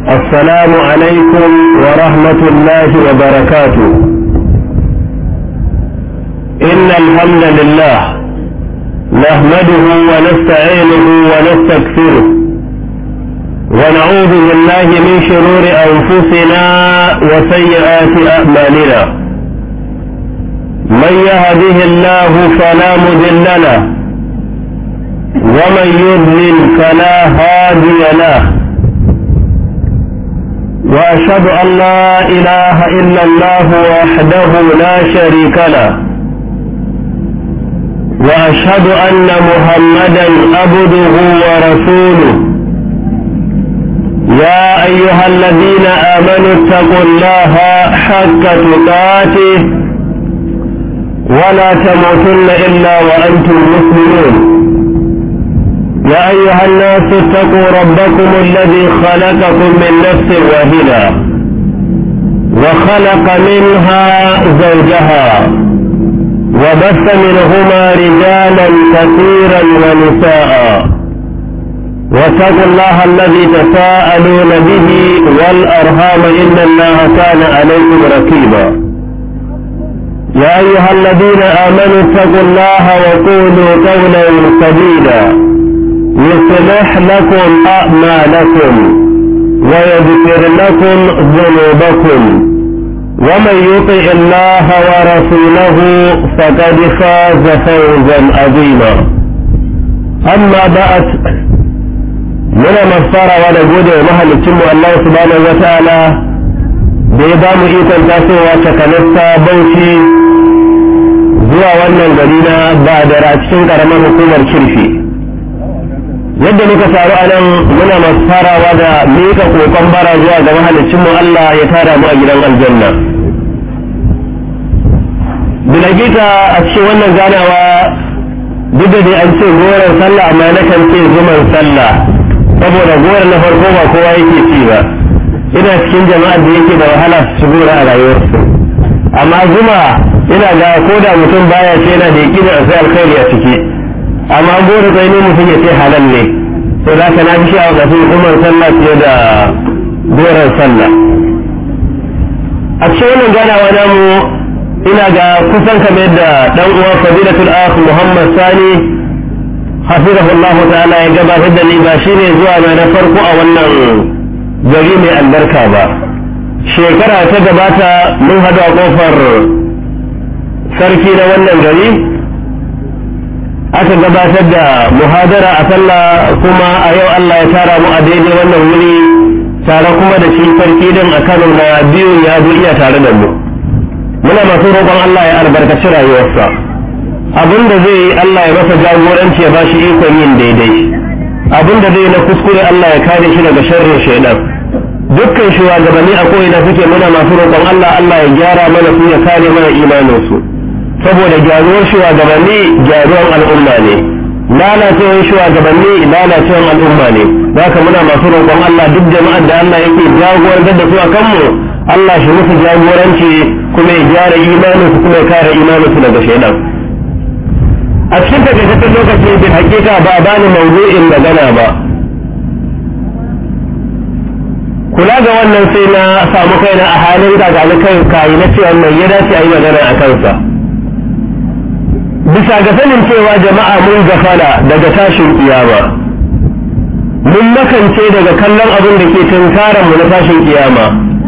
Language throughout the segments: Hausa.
السلام عليكم ورحمة الله وبركاته إن الحمد لله نحمده ونستعينه ونستكثره ونعوذ بالله من شرور أنفسنا وسيئات أعمالنا من يهده الله فلا مضل له ومن يضلل فلا هادي له واشهد ان لا اله الا الله وحده لا شريك له واشهد ان محمدا عبده ورسوله يا ايها الذين امنوا اتقوا الله حق تقاته ولا تموتن الا وانتم مسلمون يا أيها الناس اتقوا ربكم الذي خلقكم من نفس واحدة وخلق منها زوجها وبث منهما رجالا كثيرا ونساء واتقوا الله الذي تساءلون به والأرhام إن الله كان عليكم رقيبا يا أيها الذين آمنوا اتقوا الله وقولوا قولا سديدا يصلح لكم أعمالكم ويذكر لكم ذنوبكم ومن يطع الله ورسوله فقد فاز فوزا عظيما أما بعد من مفسر ولا جود ومهل الله سبحانه وتعالى بيضام إيكم تاسوا وشكنسا بوشي zuwa wannan gari na ba da cikin karamar hukumar kirfi yadda muka taru a nan muna masu farawa da mika kokon bara zuwa ga mahalicin mu Allah ya tara mu a gidan aljanna bilagita a cikin wannan ganawa duk da dai an ce goron sallah amma na kan ce zuman sallah saboda goron na farko ba kowa yake ci ba ina cikin jama'ar da yake da wahala su gora a rayuwarsu amma zuma ina ga ko da mutum baya ce yana da yaƙinin a sai alkhairi a ciki amma goro tsaye ne mutum ya ce halal ne to za ka na fi sha'awar da sun umar sallah fiye da goron sallah a cikin wannan ganawa namu ina ga kusan kamar da dan uwa fadilatul akh muhammad sani hafizahullah ta'ala ya gabatar da ni ba shine zuwa na na farko a wannan gari mai albarka ba shekara ta gabata mun hadu a kofar sarki na wannan gari aka gabatar da muhadara a sallah kuma a yau Allah ya tara mu a daidai wannan wuri tare kuma da shi sarki din a Kano na biyu ya zo iya tare da mu muna masu roƙon Allah ya albarkaci rayuwarsa abin da zai Allah ya masa jagoranci ya ba shi ikon yin daidai abin da zai na kuskure Allah ya kare shi daga sharrin shaidan dukkan shugabanni a ko'ina suke muna masu roƙon Allah Allah ya gyara mana su ya kare mana imaninsu saboda gyaruwar shugabanni gyaruwar al'umma ne lalacewar shugabanni lalacewar al'umma ne haka muna masu roƙon Allah duk jama'ar da Allah yake jagorantar da su a kanmu Allah shi musu jagoranci kuma ya gyara imanin su kuma ya kare imanin su daga shaidan a cikin takaitaccen lokaci bin hakika ba a bani mawdu'in magana ba kula ga wannan sai na samu kaina a halin gagani kai kayi na cewa mai ya dace a yi magana a kansa bisa ga sanin cewa jama'a mun gafala daga tashin kiyama mun makance daga kallon abin da ke tunkaran mu na tashin kiyama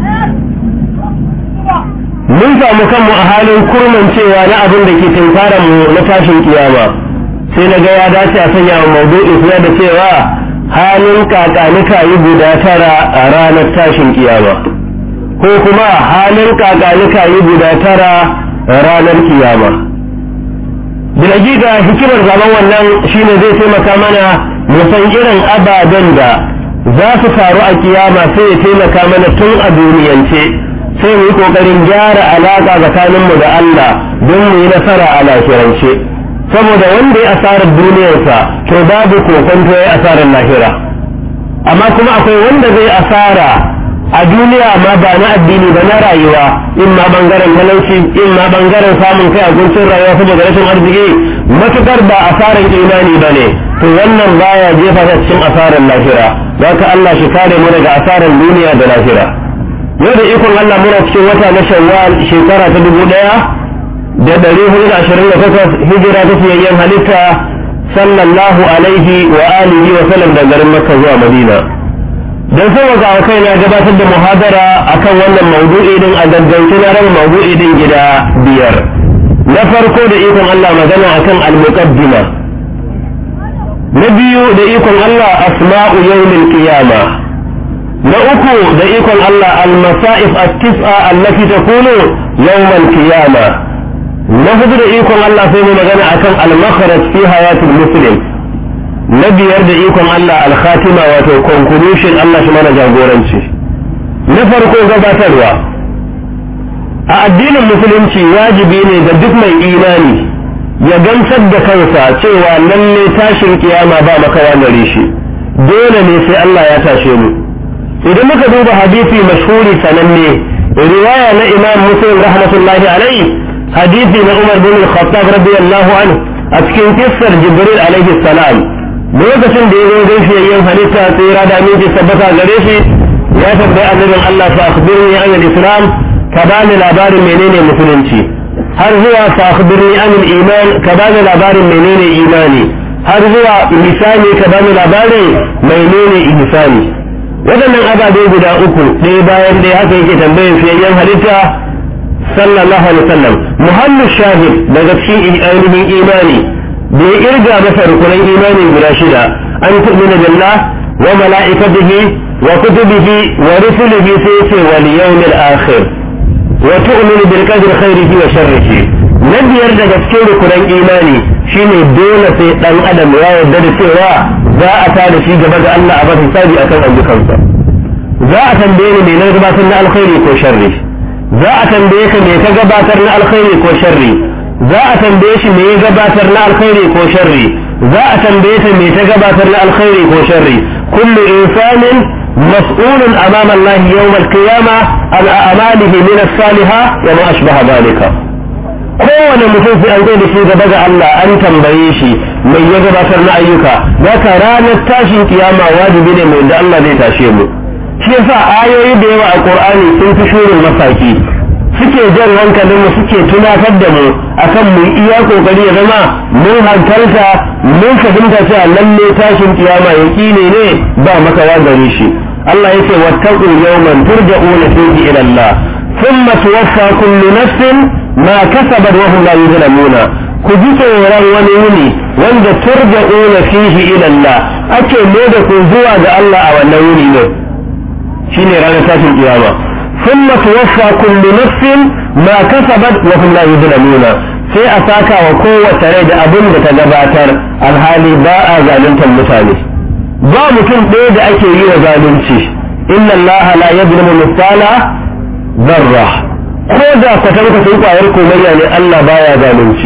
mun samu kanmu a halin kurman cewa na abin da ke tunkaran mu na tashin kiyama sai na ga ya dace a sanya wa maudu'i suna da cewa halin kakanika yi guda tara a ranar tashin kiyama ko kuma halin kakanika yi guda tara ranar kiyama bilagida hikimar zaman wannan shine zai taimaka mana mu san irin ababen da za su faru a kiyama sai ya taimaka mana tun a duniyance sai mu yi kokarin gyara alaka tsakaninmu da Allah don mu yi nasara a lafiyarance saboda wanda ya asarar duniyarsa to babu kokonto ya asarar lahira amma kuma akwai wanda zai asara a duniya ma ba na addini ba na rayuwa in ma bangaren talauci in ma bangaren samun kai a guntun rayuwa saboda rashin arziki matukar ba asarar imani ba ne to wannan baya jefa ta cikin asarar lahira ka Allah shi kare mu daga asarar duniya da lahira yau da ikon Allah muna cikin wata na shawwal shekara ta dubu ɗaya da ɗari hudu da ashirin da takwas hijira ta fiyayyen halitta sallallahu alaihi wa alihi wa sallam da garin makka zuwa madina don sauwaka a kai na gabatar da muhadara akan wannan maudu'i din a gaggauce na raba maudu'i din gida biyar na farko da ikon Allah magana akan al-muqaddima na biyu da ikon Allah asma'u yawmil qiyama na uku da ikon Allah al-masa'if at-tis'a allati takunu yawmal qiyama na hudu da ikon Allah sai mu magana akan al-makhraj fi hayatil muslim na biyar da ikon Allah al-khatima wato conclusion Allah shi mana jagoranci na farko gabatarwa a addinin musulunci wajibi ne ga duk mai imani ya gamsar da kansa cewa lalle tashin kiyama ba makawa gare shi dole ne sai Allah ya tashe mu idan muka duba hadisi mashhuri sananne riwaya na imam muslim rahmatullahi alaihi hadisi na umar bin al-khattab radiyallahu anhu a cikin kissar jibril alaihi salam lokacin da ya zo gaishe yin halitta sai ya da miji tabbata gare shi ya tambayi annabin Allah fa akhbirni an al-islam ka bani labarin menene musulunci har zuwa fa akhbirni an al-iman ka bani labarin menene imani har zuwa misali ka bani labarin menene ihsani waɗannan ababe guda uku ɗaya bayan ɗaya haka yake tambayar fiyayyen halitta sallallahu alaihi wasallam muhammad shahid daga cikin ainihin imani da ya irga masa rukunan imani guda shida an tu'mina billah wa mala'ikatihi wa kutubihi wa rusulihi sai ce wal yawmil akhir wa tu'minu bil qadri khairihi wa sharrihi na biyar daga cikin rukunan imani shine dole sai dan adam ya yarda da cewa za a tada shi gaba da Allah a basu sabi akan ayyukansa za a tambaye ni me na gabatar na alkhairi ko sharri za a tambaye ka me ka gabatar na alkhairi ko sharri za a tambaye shi me ya gabatar na alkhairi ko sharri za a tambaye ta me ta gabatar na alkhairi ko sharri kullu insanin mas'ulun amama Allah yawm al-qiyamah an a'malihi min as-salihah wa ma ashbaha dhalika kowane mutum sai an zo da shi gaba ga Allah an tambaye shi mai ya gabatar na ayyuka zaka ranar tashin kiyama wajibi ne mai da Allah zai tashe mu shi yasa ayoyi da yawa a Qur'ani sun fi shurin masaki suke jan hankalin mu suke tunatar da mu akan mu iya kokari ya zama mun hankalta mun fahimta cewa lalle tashin kiyama yaqini ne ba makawa gare shi Allah yace wattaqu yawman turja'una fihi ila Allah thumma tuwaffa kullu nafsin ma kasabat wa hum la yuzlamuna ku ji tsoron wani wuni wanda turja'una fihi ila Allah ake mai da ku zuwa ga Allah a wannan wuni ne shine ranar tashin kiyama thumma tuwaffa kullu nafsin ma kasabat wa hum la yuzlamuna sai a saka wa kowace rai da abin da ta gabatar alhali ba a zaluntar mutane ba mutum ɗaya da ake yi wa zalunci inna Allah la yadlimu mithqala dharra ko da kwatankwacin kwayar komayya ne Allah baya zalunci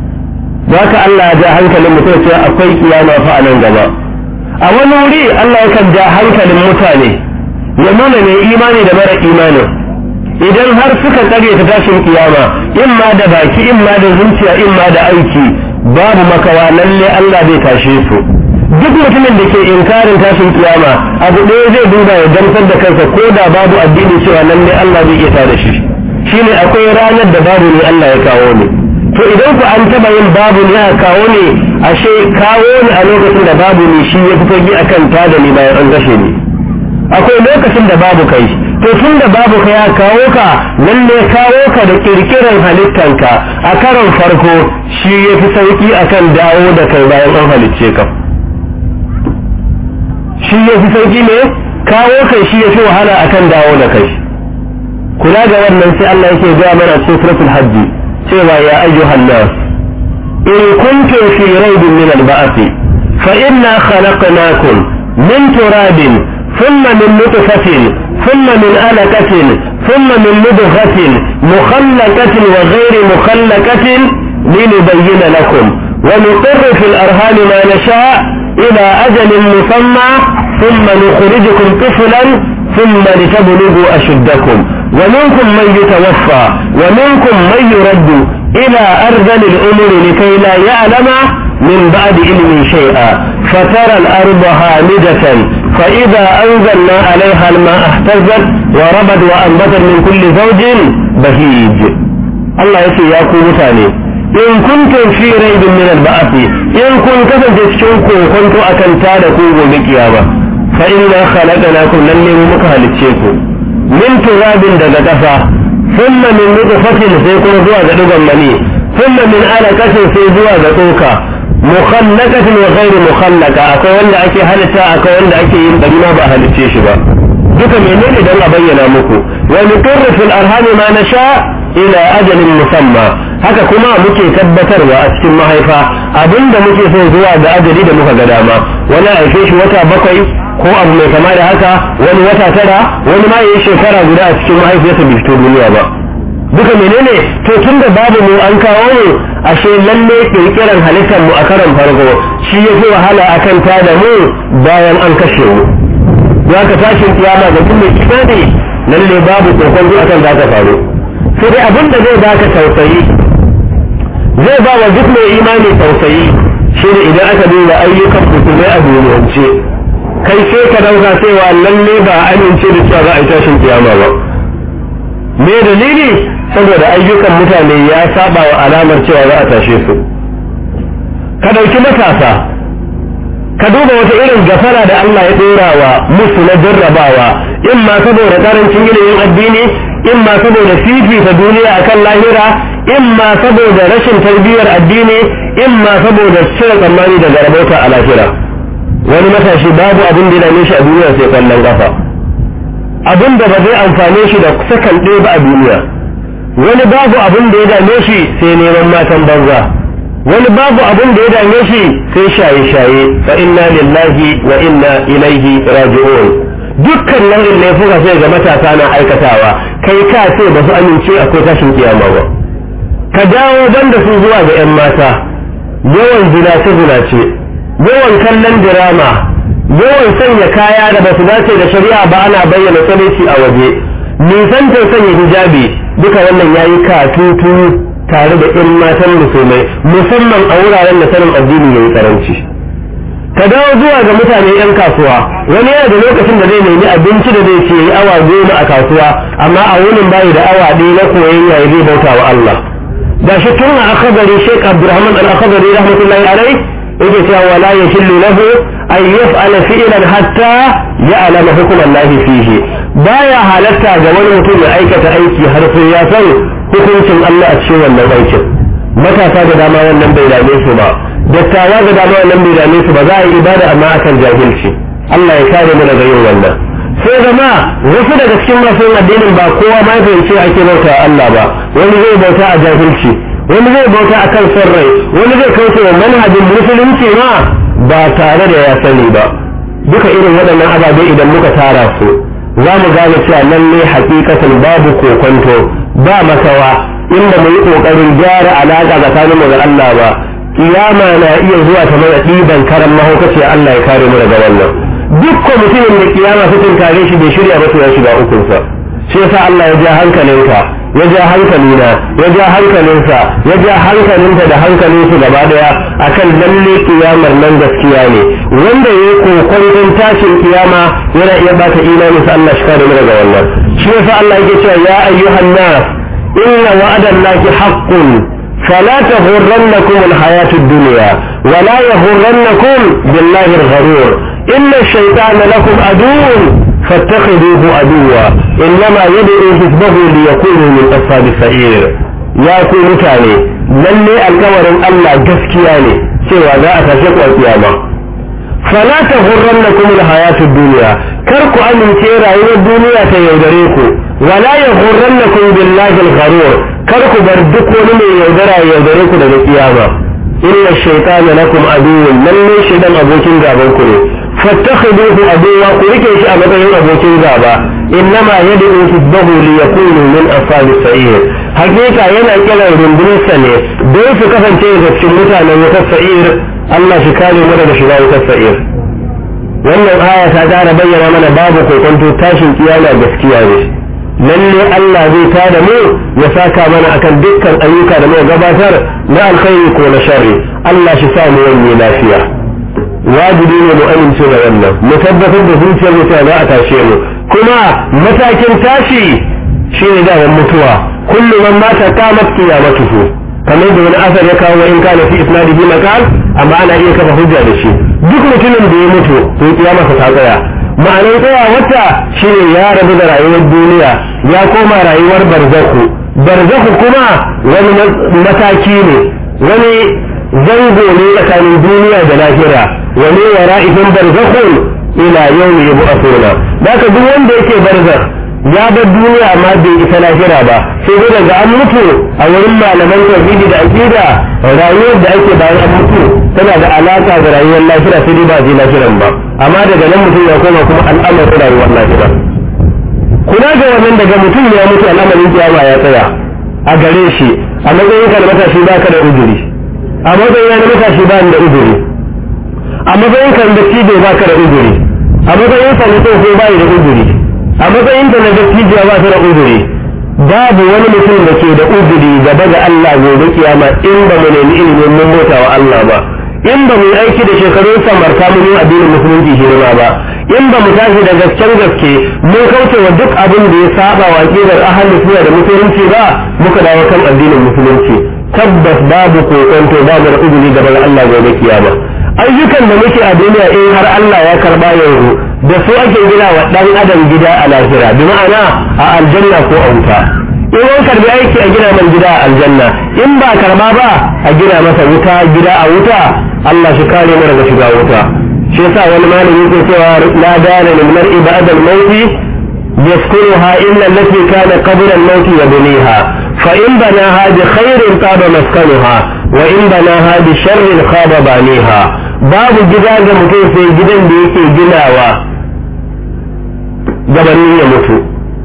ka Allah ya ja hankalin mutum cewa akwai kiyama fa a nan gaba a wani wuri Allah yakan ja hankalin mutane ya nuna mai imani da mara imani idan har suka tsare ta tashin kiyama imma da baki imma da zuciya imma da aiki babu makawa lalle Allah zai tashe su duk mutumin da ke inkarin tashin kiyama abu ɗaya zai duba ya gamsar da kansa ko da babu addini cewa lalle Allah zai iya tada shi shine akwai ranar da babu ne Allah ya kawo ne to idan ku an taba yin babu ne a kawo ne ashe kawo ne a lokacin da babu ne shi ya fito gi akan tada ne bayan an gashe ne akwai lokacin da babu kai to tun da babu kai ya kawo ka lalle kawo ka da kirkiran halittanka a karon farko shi ya fi sauki akan dawo da kai bayan an halicce ka shi ya fi sauki ne kawo kai shi ya fi wahala akan dawo da kai kula ga wannan sai Allah yake ga mana cikin suratul hajji cewa ya ayyuhan nas in kuntum fi raibin min al-ba'th fa inna khalaqnakum min turabin thumma min nutfatin thumma min alaqatin thumma min mudghatin mukhallaqatin wa ghayri mukhallaqatin linubayyana lakum wa nuqirru fil arham ma nasha ila ajalin musamma thumma nukhrijukum tiflan ثم لتبلغوا أشدكم ومنكم من يتوفى ومنكم من يرد إلى أرذل الأمور لكي لا يعلم من بعد علم شيئا فترى الأرض هامدة فإذا أنزلنا عليها الماء اهتزت وربت وأنبتت من كل زوج بهيج الله يسي يا متاني إن كنتم في ريب من البعث إن كنت تشكوا كنت أكنتا لكم بالقيامة فإنا خلقناكم لن مكهل الشيكم من تراب دغتفا ثم من نطفة سيكون زوا دغن مني ثم من علقة سيزوا دغوكا مخلقة وغير مخلقة akwai wanda ake halitta akwai wanda ake yin bari ma ba halicce shi ba duka menene dan a bayyana muku wa nuqirru fil arham ma nasha ila ajalin musamma haka kuma muke tabbatarwa a cikin mahaifa abinda muke so zuwa ga ajali da muka ga dama wani a haife shi wata bakwai ko abu mai kama da haka wani wata tara wani ma yayi shekara guda a cikin mahaifiyarsa bai fito duniya ba duka menene to tun da babu mu an kawo mu ashe lalle kirkiran halittar mu a karan farko shi ya fi wahala akan ta da mu bayan an kashe mu ya ka tashin kiyama ga duk mai imani lalle babu kokon akan za ta faru sai dai abin da zai baka tausayi zai ba wa duk mai imani tausayi shi ne idan aka duba ayyukan musulmai a duniyance kai sai ka dauka cewa lalle ba amince da cewa za a yi tashin kiyama ba me dalili saboda ayyukan mutane ya saba wa alamar cewa za a tashe su ka dauki matasa ka duba wata irin gafara da Allah ya dora wa musu na jarrabawa in ma saboda karancin ilimin addini in ma saboda fifita duniya akan lahira in ma saboda rashin tarbiyyar addini in ma saboda cire tsammani daga rabauta a lahira wani matashi babu abin da ya dame shi a duniya sai kallon kafa abin da ba zai amfane shi da sakan ɗaya ba a duniya wani babu abin da ya dame shi sai neman matan banza wani babu abin da ya dame shi sai shaye-shaye fa inna lillahi wa inna ilaihi raji'un dukkan nau'in laifuka sai ga matasa na aikatawa kai ka ce ba su amince akwai tashin kiyama ba ka dawo banda su zuwa ga 'yan mata yawan zinace zinace yawan kallon dirama yawan sanya kaya da ba su dace da shari'a ba ana bayyana tsalici a waje nisantar sanya hijabi duka wannan yayi katutu tare da 'yan matan musulmai musamman a wuraren da sanin addini yayi karanci ka dawo zuwa ga mutane 'yan kasuwa wani yana da lokacin da zai nemi abinci da zai ce awa goma a kasuwa amma a wurin bayi da awa ɗaya na koyon yayi zai bauta wa Allah da shi tun a akabari Sheikh Abdulrahman al-Akhabari rahmatullahi alai yake cewa wala yahillu lahu an yaf'ala fi'lan hatta ya'lama hukm Allah fihi baya halatta ga wani mutum ya aikata aiki har sai ya san hukuncin Allah a cikin wannan aikin matasa da dama wannan bai dame su ba dattawa da dama wannan bai dame su ba za a yi ibada amma akan jahilci Allah ya kare mu daga yin wannan sai zama wasu daga cikin masu yin addinin ba kowa ma fahimci ake bauta a Allah ba wani zai bauta a jahilci wani zai bauta a kan son rai wani zai kauce wa manhajin musulunci ma ba tare da ya sani ba duka irin waɗannan ababe idan muka tara su za mu gane cewa lalle hakikatan babu kokonto ba makawa inda mu yi ƙoƙarin gyara alaƙa tsakanin mu da Allah ba kiyama na iya zuwa ta mana ɗiban karan mahaukaci Allah ya kare mu daga wannan dukkan mutumin da kiyama ta tunkare shi bai shirya ba to ya shiga ukunsa shi yasa Allah ya ja hankalinka ya ja hankalina ya ja hankalinsa ya ja hankalinta da hankalinsu gaba daya akan lalle kiyamar nan gaskiya ne wanda ya yi kokon tashin kiyama yana iya bata imani sa Allah shi kare mu daga wannan shi yasa Allah yake cewa ya ayyuhan nas inna wa'adallahi haqqun فلا تغرنكم الحياة الدنيا ولا يغرنكم بالله الغرور إن الشيطان لكم عدو فاتخذوه عدوا إنما يدعو حزبه ليكونوا من أصحاب السعير يا ku mutane lalle alkawarin Allah gaskiya ne cewa za a tashe ku a kiyama fala taghurrannakum alhayatud dunya kar ku amince rayuwar duniya ta yaudare ku wala yaghurrannakum billahi algharur kar ku bar duk wani mai yaudara ya yaudare ku daga kiyama inna shaytana lakum aduwwun lalle shaytan abokin gaban ku ne fattakhiduhu aduwwa ku rike shi a matsayin abokin gaba innama yad'u hizbahu li yakunu min ashabis sa'ir hakika yana kiran rundunarsa ne don su kasance da cikin mutanen wutar sa'ir Allah shi kare mu daga shiga wutar sa'ir wannan aya ta ƙara bayyana mana babu kokonto tashin kiyama gaskiya ne lalle Allah zai tada mu ya saka mana akan dukkan ayyuka da muka gabatar na alkhairi ko na sharri Allah shi sa mu wani lafiya wajibi ne mu amince da wannan mu tabbatar da zuciyar mu za a tashe mu kuma matakin tashi shine da mutuwa kullu man mata qamat qiyamatuhu kamar da wani asar ya kawo in kana fi isnadihi maqal amma ana iya kafa hujja da shi duk mutumin da ya mutu to kiyamarsa ta tsaya ma'anar tsaya wata shine ya rabu da rayuwar duniya ya koma rayuwar barzaku barzaku kuma wani mataki ne wani zango ne tsakanin duniya da lahira wani wara'ihim barzakhun ila yawmi yub'athuna daga duk wanda yake barzakh ya bar duniya amma bai isa lahira ba sai dai daga an mutu a wurin malaman tauhidi da aqida rayuwar da ake bayan an mutu tana da alaka da rayuwar lahira sai dai ba je lahiran ba amma daga nan mutum ya koma kuma al'amarin rayuwar lahira kuna ga wannan daga mutum ya mutu al'amarin kiyama ya tsaya a gare shi a matsayin ka da matashi baka da uzuri a matsayin na matashi ba da uzuri a matsayin ka da cijo baka da uzuri a matsayin ka na tsoho ba da uzuri a matsayin da na dattijiya ba ta da uzuri babu wani mutum da ke da uzuri gaba ga Allah gobe kiyama in ba mu nemi ilimin mun mota wa Allah ba in ba mu yi aiki da shekarun samarta mun yi addinin musulunci hirma ba in ba mu tashi da gasken gaske mun kauce wa duk abin da ya saba wa aqidar ahlus sunna da musulunci ba muka dawo kan addinin musulunci tabbas babu kokonto babu da uzuri gaba ga Allah gobe kiyama ayyukan da muke a duniya in har Allah ya karba yanzu da su ake gina wa dan adam gida a lahira bi ma'ana a aljanna ko a wuta in an karbi aiki a gina man gida a aljanna in ba karba ba a gina masa wuta gida a wuta Allah shi kare mu daga shiga wuta shi yasa wani malami yake cewa la dana lil mar'i ba'da al-maut yaskunuha illa allati kana qabla al-maut yabniha fa in banaha bi khairin taba maskanuha wa in banaha bi sharrin khaba baniha babu gida ga mutum sai gidan da yake ginawa gabanin ya mutu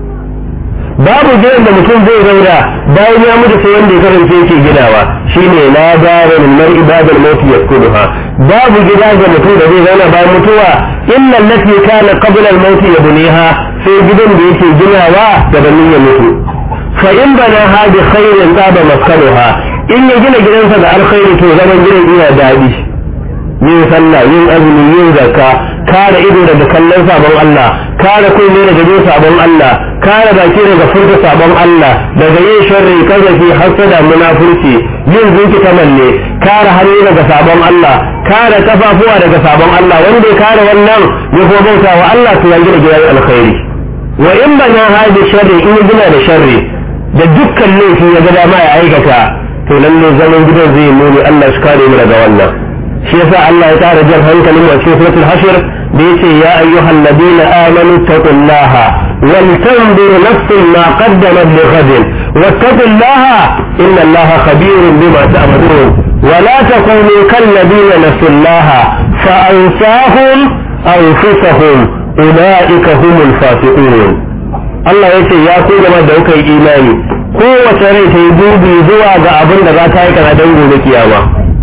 babu gidan da mutum zai zauna bayan ya mutu sai wanda ya kasance yake ginawa shine la darin mar ibadal maut yaskunuha babu gida ga mutum da zai zauna bayan mutuwa illa allati kana qabla al maut yabniha sai gidan da yake ginawa gabanin ya mutu fa in bana ha bi khairin taba maskanuha in ya gina gidansa da alkhairi to zaman gidan iya dadi yin sallah yin azumi yin zakka kare ido daga kallon sabon Allah kare kunne daga jin sabon Allah kare baki daga furta sabon Allah daga yin sharri kazafi hasada munafurci yin zinki kamalle kare hannu daga sabon Allah kare kafafuwa daga sabon Allah wanda ya kare wannan ya kuma bauta wa Allah to ya gina gidan alkhairi wa in bana hadi sharri in ya gina da sharri da dukkan laifi ya ga dama ya aikata to lalle zaman gidan zai muni Allah shi kare mu daga wannan shi yasa Allah ya tara jan hankalin mu a cikin suratul hashr da yace ya ayyuhal ladina amanu taqullaha wal tanzur nafsun ma qaddamat li ghadin wattaqullaha inna Allaha khabirun bima ta'malun ولا تكونوا كالذين نسوا الله فأنساهم أنفسهم أولئك هم الفاسقون Allah ya ce ya ku gaba da kuka yi imani kowace rai ta yi dubi zuwa ga abin da za ta yi kana don gobe kiyama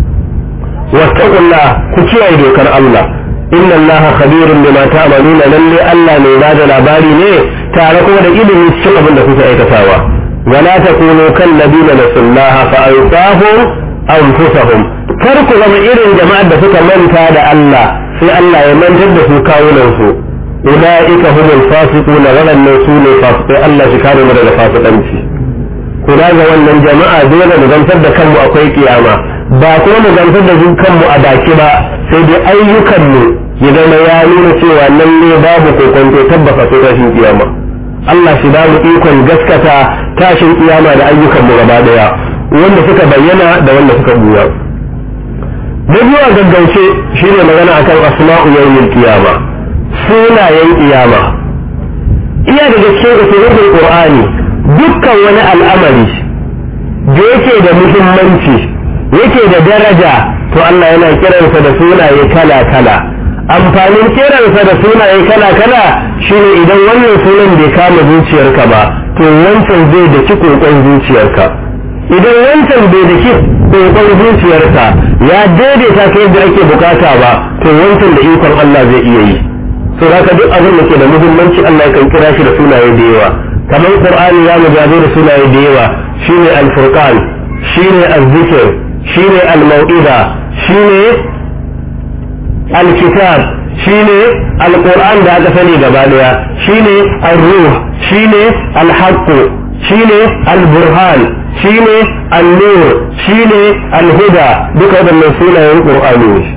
wattaqullah ku kiyaye dokar Allah inna Allah khabirun bima ta'maluna lalle Allah ne ba da labari ne tare kuma da ilimi cikin abin da kuka aikatawa wala takunu kal ladina nasullaha fa ansahum anfusahum kar ku zama irin jama'ar da suka manta da Allah sai Allah ya mantar da su kawunan su ulaika humul fasiquna waɗannan su ne fasikai Allah shi kare mu daga fasikanci kula ga wannan jama'a dole mu zantar da kanmu akwai kiyama ba kuma mu zantar da kanmu a baki ba sai dai ayyukanmu ya zama ya nuna cewa nan ne babu kokonto tabbata sai tashin kiyama Allah shi ba mu ikon gaskata tashin kiyama da ayyukanmu gaba daya wanda suka bayyana da wanda suka buya na biyu a gaggauce shine magana akan asma'u yawmil kiyama sunayen kiyama iya daga cikin usulul qur'ani dukkan wani al'amari da yake da muhimmanci yake da daraja to Allah yana kiransa da sunaye kala kala amfanin kiransa da sunaye kala kala shine idan wannan sunan bai kama zuciyarka ba to wancan zai da ci kokon zuciyarka idan wancan bai da ki kokon zuciyarka ya daidaita ka yadda ake bukata ba to wancan da ikon Allah zai iya yi to haka duk abin da ke da muhimmanci Allah kan kira shi da sunaye da yawa kamar Qur'ani ya mujazo da sunaye da yawa shine al-furqan shine az-zikr shine al-mau'iza shine alkitab shine alquran da aka sani gaba daya shine ar-ruh shine al-haqq shine al-burhan shine an-nur shine al-huda duka wadannan sunayen qur'ani ne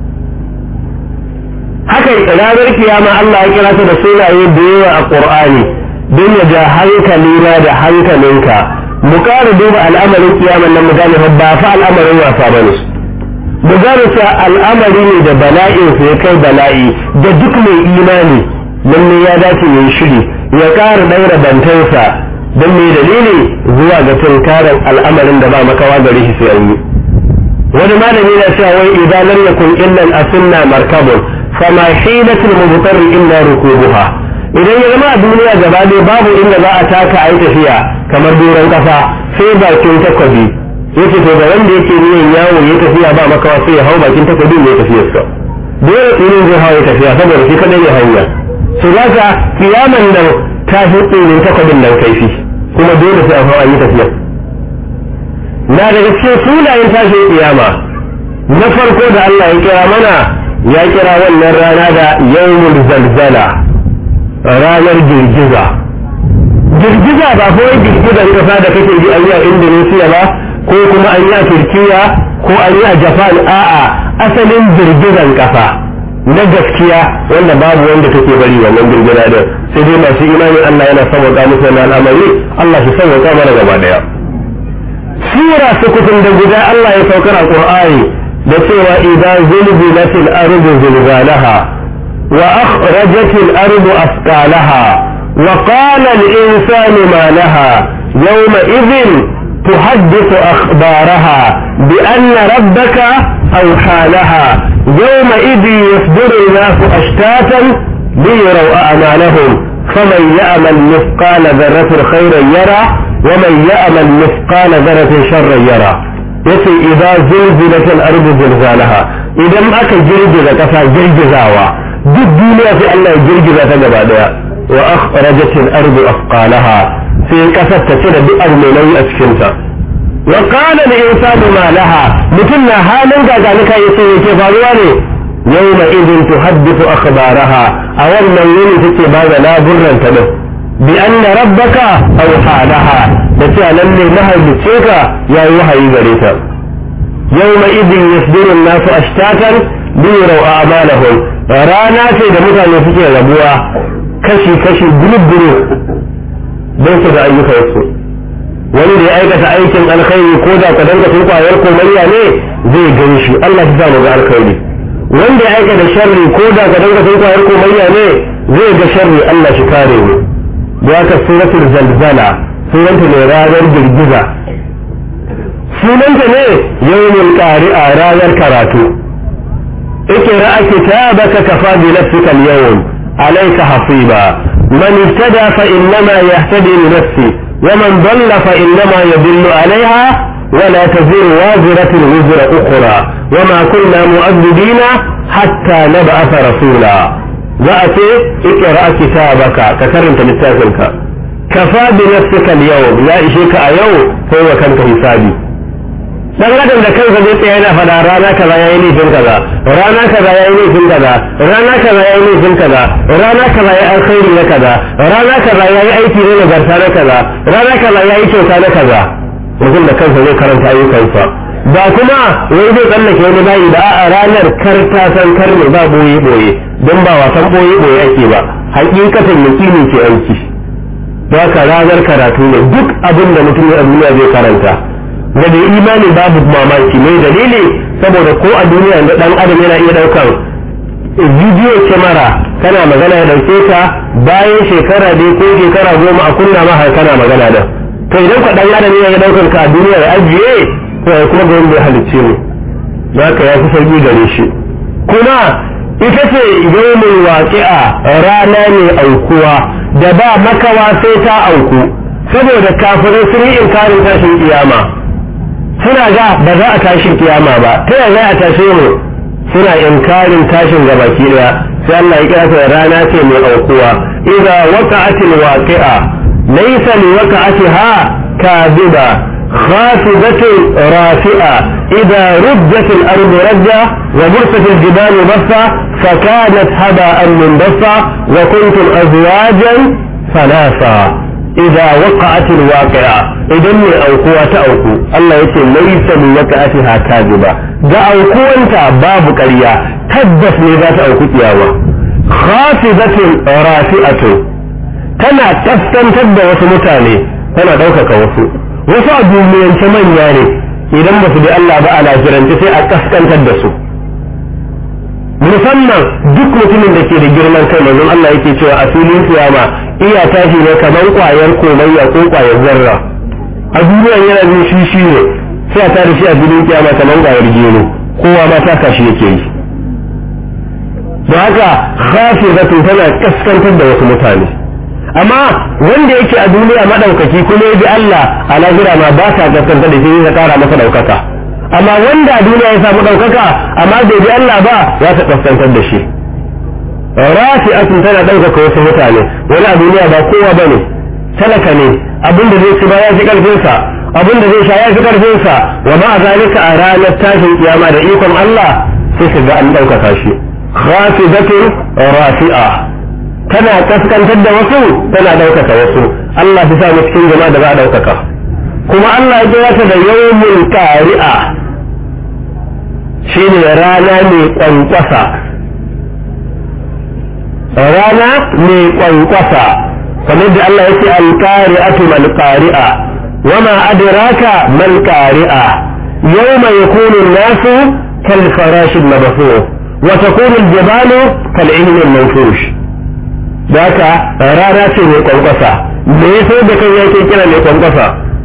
haka ranar kiyama Allah ya kira ta da sunaye da yawa a qur'ani don ya ja hankali na da hankalinka mu ƙara duba al'amarin kiyaman nan mu gane ba fa al'amarin wasa bane mu gane cewa al'amari ne da bala'in ya kai bala'i da duk mai imani lalle ya dace ya yi shiri ya ƙara ɗaura bantansa don mai dalili zuwa ga tunkarar al'amarin da ba makawa gare shi sai an yi wani malami na cewa wai idan lam yakun illa al-asunna markabun fama hilatul mubtar illa rukubuha idan ya zama a duniya gaba ɗaya babu inda za a taka a yi tafiya kamar doron ƙasa sai bakin takwabi yace to ga wanda yake niyan yawo ya tafiya ba makawa sai ya hau bakin takwabi ne tafiyarsa dole tsirin zai hau ya tafiya saboda shi kadai ne hanya su za ka kiyaman nan ta fi tsirin takwabin nan kaifi kuma dole sai a hau a yi tafiya na daga cikin sunayen tashin kiyama na farko da Allah ya kira mana ya kira wannan rana da yawmul zalzala ranar girgiza girgiza ba kawai girgizar kasa da kake ji an yi a indonesia ba ko kuma an yi a turkiya ko an yi a japan a'a asalin girgizan kasa na gaskiya wanda babu wanda take bari wannan girgiza din sai dai masu imanin allah yana sauwaka musu wannan al'amari allah shi sauwaka mana gaba daya sura sukutun da guda allah ya saukar a qur'ani da cewa idan zulzilatil ardu zilzalaha وأخرجت الأرض أثقالها وقال الإنسان ما لها يومئذ تحدث أخبارها بأن ربك أوحى لها يومئذ يصدر الناس أشتاتا ليروا أعمالهم فمن يأمل مثقال ذرة خيرا يرى ومن يأمل مثقال ذرة شرا يرى yace idza zulzilat al-ardu zilzalaha idan aka girgiza kasa girgizawa duk duniya sai Allah ya girgiza ta gaba daya wa akhrajat al-ardu afqalaha sai kasar ta cire duk abu mai nauyi a cikin ta wa qala al-insanu ma laha mutum na halin gaganuka yace yake faruwa ne yawma idin tuhaddithu akhbaraha a wannan yini take ba da laburran ta din bi anna rabbaka awha laha da cewa lalle mahalicce ka yayi wahayi gare ta yawma idin yasbiru an-nasu ashtatan liyaraw a'malahum rana ce da mutane suke rabuwa kashi-kashi gulubburu don su ga ayyukansu wani da ya aikata aikin alkhairi ko da ka danga sun kwayar komariya ne zai gan shi Allah ta samu ga alkhairi wanda ya aikata sharri ko da ka danga sun kwayar komariya ne zai ga sharri Allah shi kare mu da haka suratul zalzala sunanta ne ranar girgiza sunanta ne yawmul qari'a ranar karatu اقرأ كتابك كفى بنفسك اليوم عليك حصيبا من اهتدى فإنما يهتدي لنفسه ومن ضل فإنما يضل عليها ولا تزر وازرة وزر أخرى وما كنا مؤذبين حتى نبعث رسولا وأتي اقرأ كتابك كترنت للتافلك كفى بنفسك اليوم لا إشيك أيوم هو كان حسابي dan adam da kansa zai tsaya yana fada rana kaza yayi laifin kaza rana kaza yayi laifin kaza rana kaza yayi laifin kaza rana kaza yayi alkhairi na kaza rana kaza yayi aiki na nagarta na kaza rana kaza yayi kyauta na kaza mutum da kansa zai karanta ayyukansa ba kuma wai zai tsallake wani bayi da a ranar kar ta san kar ne ba boye boye don ba wasan boye boye ake ba hakikatan yakini ke aiki ba ka ranar karatu ne duk abin da mutum ya duniya zai karanta da da imani babu mamaki mai dalili saboda ko a duniya da dan adam yana iya daukar bidiyo kyamara kana magana ya dauke ka bayan shekara dai ko shekara goma a kunna ma har kana magana da to idan ka dan adam yana daukar ka a duniya ya ajiye to ya kuma gwamnati ya halicce mu za ka ya fi sauki gare shi kuma ita ce yawmin waqi'a rana ne aukuwa da ba makawa sai ta auku saboda kafirai sun yi inkarin tashin kiyama suna ga ba za a tashin kiyama ba ta yaya za a tashe mu suna inkarin tashin gabaki daya sai Allah ya kira ta rana ce mai aukuwa idza waqa'atil waqi'a laysa li waqa'atiha kadhiba خافضة رافئة إذا رجت الأرض رجة وبرست الجبال بصة فكانت هباء منبصة وكنتم أزواجا ثلاثة إذا وقعت الواقعة إذا من أوقوة أوقو الله يقول ليس من وقعتها كاذبة دا أوقو أنت باب كريا تبس لذات أوقو تياوة خافضة رافئة تنا تستنتد وسمتاني تنا دوكك وسو wasu a duniyance manya ne idan ba su bi Allah ba a lafirance sai a kaskantar da su musamman duk mutumin da ke da girman kai manzon Allah yake cewa a filin kiyama iya tashi ne kamar kwayar komayya ko kwayar zarra a duniya yana jin shi shi ne sai a tare shi a filin kiyama kamar kwayar gero kowa ma ta kashi yake yi da haka khafizatu tana kaskantar da wasu mutane amma wanda yake a duniya madaukaki kuma ya bi Allah a lahira ma ba ta gaskanta da shi ya kara masa daukaka amma wanda a duniya ya samu daukaka amma bai bi Allah ba ya ta kaskantar da shi rafi'atun tana daukaka wasu mutane wani a duniya ba kowa bane talaka ne abin da zai ci ba ya fi karfin sa abin da zai sha ya fi karfin sa wa ma zalika a ranar tashin kiyama da ikon Allah sai ka ga an daukaka shi khafidatun rafi'a tana kaskantar da wasu tana ɗaukaka wasu Allah ta sa mu cikin jama'a da za a ɗaukaka kuma Allah ya kira ta da yawmul qari'a shine rana mai kwankwasa rana mai kwankwasa kamar da Allah yake al-qari'atu mal qari'a wama adraka mal qari'a yawma yakunu an-nasu kal farash al-mabthur wa takunu al-jibalu kal 'ilm al-manfush da haka rana ce mai kwankwasa me ya so da kan yake kira mai kwankwasa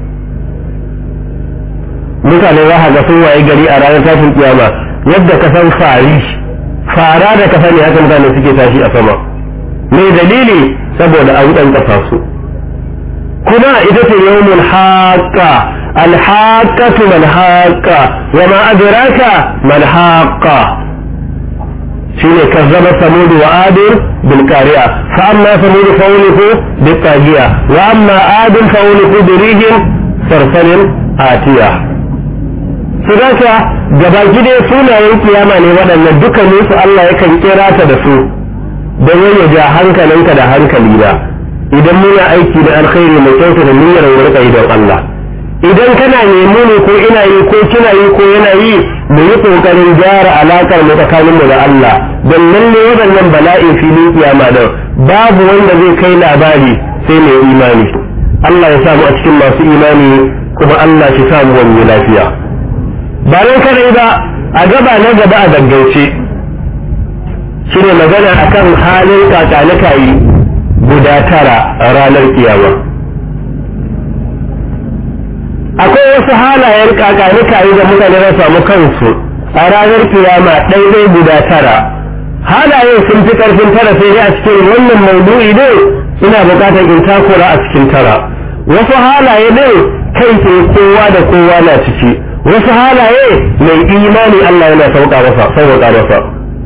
mutane za ga sun waye gari a ranar tashin kiyama yadda ka san fari fara da ka sani haka mutane suke tashi a sama me dalili saboda an kwankwasa su kuma ita ce yawmul haqqa alhaqqatu mal haqqa wa ma adraka mal haqqa shine kazzaba samud wa ad bil qari'a fa amma samud fa uliku bil tajiya wa amma ad fa uliku bi rihin sarsalin atiya sadaka gabaki dai sunayen kiyama ne waɗannan dukkanin su Allah yakan kira ta da su don ya ja hankalinka da hankali da idan muna aiki da alkhairi mai kyauta da niyyar wurka idan Allah idan kana nemo ne ko ina yi ko kina yi ko yana yi mu yi kokarin gyara alakar mu tsakanin mu da Allah don lalle waɗannan bala'in filin kiyama da babu wanda zai kai labari sai mai imani Allah ya samu a cikin masu imani kuma Allah shi samu wani lafiya ba nan kadai ba a gaba na gaba a gaggauce shine magana akan halin kakanikayi guda tara a ranar kiyama akwai wasu halayen kakanikayi da mutane za samu kansu a ranar kiyama ɗaiɗai guda tara halayen sun fi ƙarfin tara sai dai a cikin wannan maudu'i ne ina buƙatar in takura a cikin tara wasu halaye ne kai ke kowa da kowa na ciki wasu halaye mai imani Allah yana sauka masa sauka masa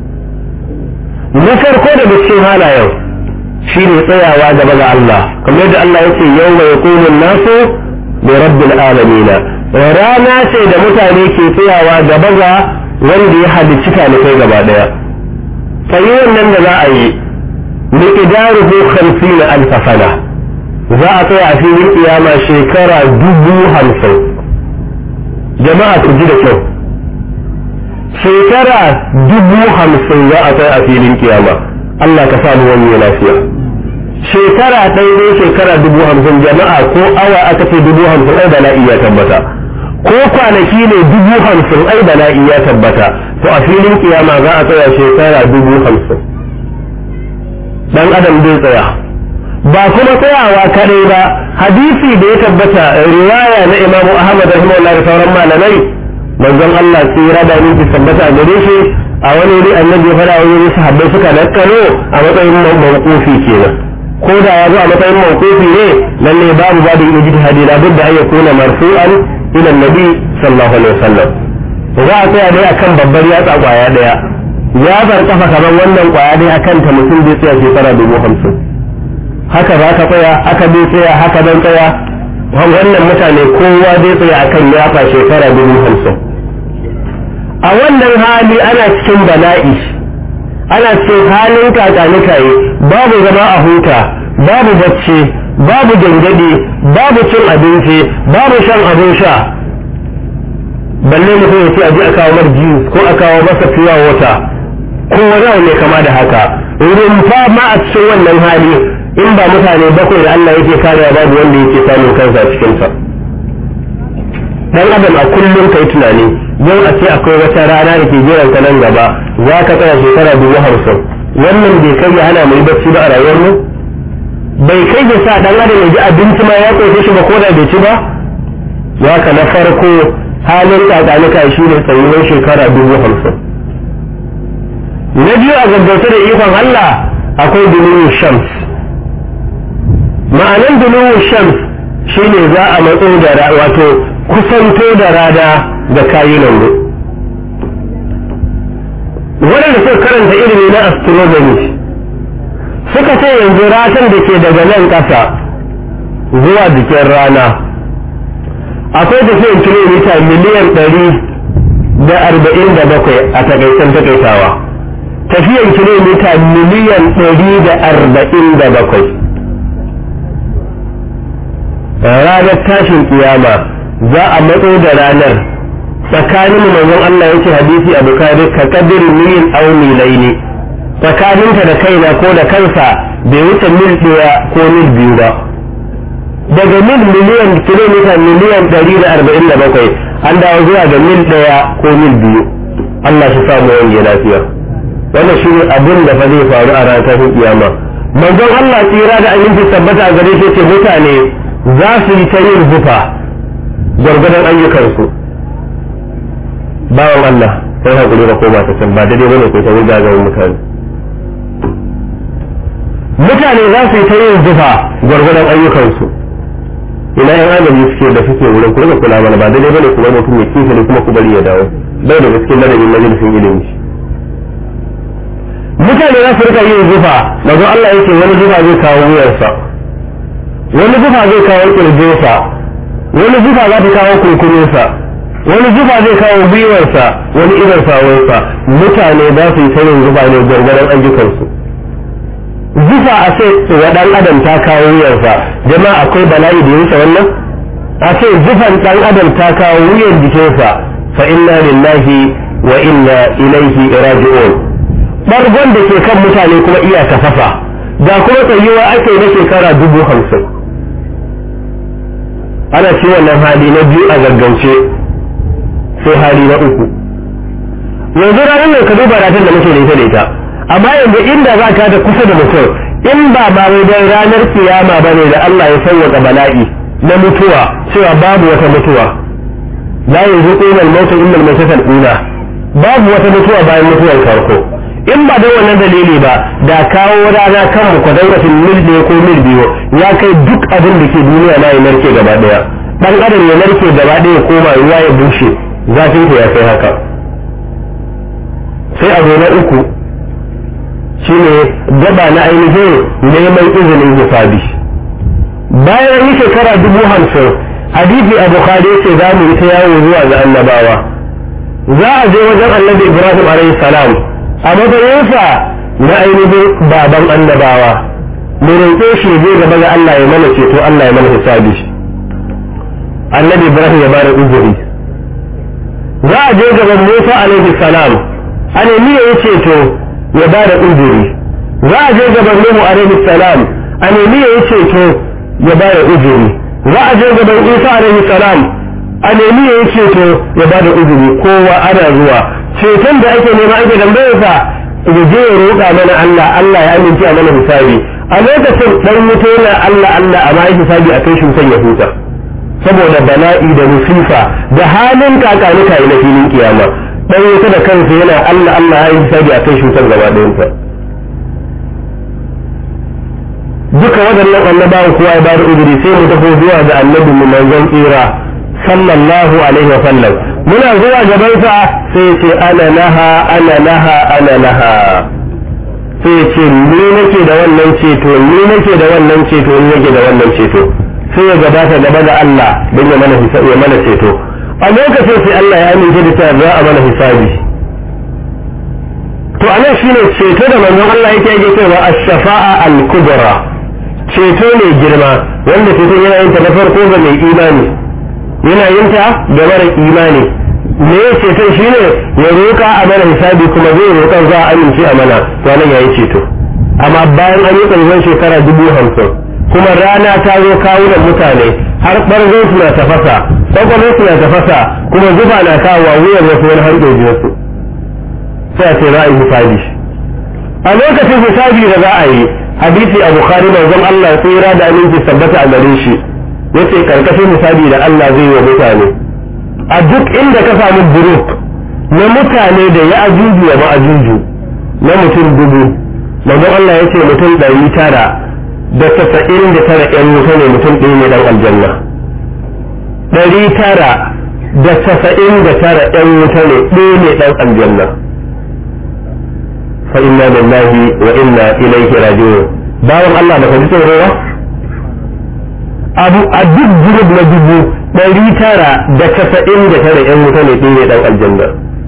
na farko da cikin halayen shi ne tsayawa gaba ga Allah kamar yadda Allah ya ce yau mai kunin nasu da rabbil alamina rana ce da mutane ke tsayawa gaba ga wanda ya halicci talibai gaba daya sai wannan da za a yi miqdaruhu 50 alf sana za a tsaya a filin kiyama shekara dubu hamsin jama'a ku ji da kyau shekara dubu hamsin za a tsaya a filin kiyama Allah ka samu wani lafiya shekara ɗaya ne shekara dubu hamsin jama'a ko awa aka ce dubu hamsin ai bala'i ya tabbata ko kwanaki ne dubu hamsin ai bala'i ya tabbata to a filin kiyama za a tsaya shekara dubu hamsin dan adam zai tsaya ba kuma tsayawa kadai ba hadisi da ya tabbata riwaya na imamu ahmad rahimahullah da sauran malamai manzon Allah tsira da ni tabbata a gare shi a wani wuri annabi ya fara wani sahabbai suka nakkalo a matsayin mawqufi kenan ko da ya zo a matsayin mawqufi ne lalle babu babu ijtihadi la budda an yakuna marfu'an ila nabi sallallahu alaihi wasallam za a tsaya dai akan babbar yatsa kwaya daya ya bar kafa kamar wannan kwaya dai akan ta mutum zai tsaya shekara dubu hamsin haka za ka tsaya haka bai tsaya haka dan tsaya wannan mutane kowa zai tsaya akan yafa shekara dubu hamsin a wannan hali ana cikin bala'i ana cikin halin kakanikaye babu zama a huta babu bacci babu gangade babu cin abinci babu shan abin sha balle mutum ya ce a je a kawo mar juice ko a kawo masa fiya wata ko wani ne kama da haka rumfa ma a cikin wannan hali in ba mutane bakwai da Allah yake karewa babu wanda yake samun kansa a cikinsa dan adam a kullum kai tunani yau a ce akwai wata rana da ke jiran ka nan gaba za ka tsaya shekara dubu hamsin wannan bai kai ya hana mai bacci ba a rayuwar mu bai kai ya sa dan adam ya ji abinci ma ya koyi shi ba ko da bai ci ba ya ka na farko halin kakanika shi ne tsayuwar shekara dubu hamsin na biyu a gaggauta da ikon Allah akwai duluwu shams ma'anan duluwu shams shine za a matso da wato kusanto da rana da kayunan mu waɗanda suka karanta ilimi na astronomy suka ce yanzu ratan da ke daga nan ƙasa zuwa jikin rana akwai tafiyan kilomita miliyan ɗari da arba'in da bakwai a takaitan takaitawa tafiyan kilomita miliyan ɗari da arba'in da bakwai ranar tashin kiyama za a matso da ranar tsakanin manzon Allah yake hadisi a bukari ka kadir mil au milaini tsakaninta da kaina ko da kansa bai wuce mil ɗaya ko mil biyu ba daga mil miliyan kilomita miliyan ɗari da arba'in da bakwai an dawo zuwa ga mil ɗaya ko mil biyu Allah shi samu wange lafiya wannan shi ne abin da fa zai faru a ranar tashin kiyama manzon Allah tsira da aminci tabbata a gare shi ce mutane za su yi ta yin zufa gwargwadon ayyukansu bawan Allah sai hakuri da koma ta can ba daidai bane ko ta wuga ga mutane mutane za su yi ta yin zufa gwargwadon ayyukansu ina yan adami suke da suke wurin ku rika kula mana ba daidai bane kuma mutum ya kife ne kuma ku bari ya dawo bai da gaske ladabin majalisin ilimi mutane za su rika yin zufa mazo Allah yake wani zufa zai kawo wuyarsa wani zufa zai kawo kirjinsa wani zufa za ta kawo kurkurinsa wani zufa zai kawo gwiwarsa wani irin sawunsa mutane za su yi sanin zufa ne gwargwaron ayyukansu zufa a ce wa dan adam ta kawo wuyarsa jama'a akwai bala'i da yinsa wannan a ce zufan dan adam ta kawo wuyar jikinsa fa inna lillahi wa inna ilaihi raji'un bargon da ke kan mutane kuma iya tafafa ga kuma tsayuwa ake na shekara dubu hamsin ana ci wannan hali na biyu a gaggauce sai hali na uku yanzu ranar nan ka duba ratar da muke da ita da ita amma yanzu inda za ka da kusa da mutum in ba ma wai dan ranar kiyama ba ne da Allah ya sauwaka bala'i na mutuwa cewa babu wata mutuwa la yanzu qulal mautu illa al-mautat al-ula babu wata mutuwa bayan mutuwar farko in ba don wannan dalili ba da kawo rana kan mu kwadangatin mil ɗaya ko mil biyu ya kai duk abin da ke duniya na ya narke gaba ɗaya ɗan adam ya narke gaba ɗaya ya koma ruwa ya bushe zafin ya kai haka sai abu na uku shine gaba na ainihin neman izinin hisabi bayan yi shekara dubu hamsin hadisi a bukhari ce za mu yi ta yawo zuwa ga annabawa za a je wajen annabi ibrahim alaihi salam a matsayinsa na ainihin baban annabawa mu roƙe shi zai gaba ga Allah ya mana ceto Allah ya mana hisabi annabi ibrahim ya bada uzuri za a je gaban musa alaihi salam a nemi ya yi ceto ya bada uzuri za a je gaban nuhu alaihi salam a nemi ya yi ceto ya bada uzuri za a je gaban isa alaihi salam a nemi ya yi ceto ya bada uzuri kowa ana zuwa ceton da ake nema ake tambayar sa ya je ya roƙa mana Allah Allah ya amince a mana hisabi a lokacin dan mutu yana Allah Allah a mai hisabi a kai shi san ya huta saboda bala'i da musifa da halin kakanuka na filin kiyama dan wuta da kansa yana Allah Allah ya yi hisabi a kai shi san gaba ɗayan sa duka waɗannan annabawan kowa ya bada uzuri sai mu tafi zuwa ga annabi mu manzon tsira sallallahu alaihi wa sallam muna zuwa gabansa sai ya ce ana laha ana laha ana laha sai ya ce ni nake da wannan ceto ni nake da wannan ceto ni nake da wannan ceto sai ya gabata gaba da Allah don ya mana ya mana ceto a lokacin sai Allah ya amince da cewa za a mana hisabi to anan shine ceto da manzon Allah yake yake cewa ash-shafa'a al-kubra ceto ne girma wanda ceto yana yin ta na farko ga mai imani yana yin ta ga mara imani me ceton shine ya roka a mana hisabi kuma zai roƙa za a amince a mana to nan yayi ceto amma bayan an yi ƙarshen shekara dubu hamsin kuma rana ta zo kawunan mutane har ɓarzon su na tafasa ƙwaƙwalon su na tafasa kuma zuba na kawo wuyan wasu wani har ɗojiyarsu sai a ce za a yi hisabi a lokacin hisabi da za a yi hadisi a bukhari manzon Allah tsira da aminci sabbata a gare shi yace karkashin hisabi da Allah zai yi wa mutane a duk inda ka samu buruk na mutane da ya ajuju wa ma'ajuju na mutum dubu manzon Allah ya ce mutum ɗari tara da tasa'in da tara ƴan wuta ne mutum ɗaya ne ɗan aljanna ɗari tara da tasa'in da tara ƴan wuta ne ɗaya ne ɗan aljanna fa inna lillahi wa inna ilaihi raji'un bawan Allah da ka ji tsoro ba abu a duk gurub na dubu ɗari tara da tasa'in da tara ƴan wuta ne ɗaya ne ɗan aljanna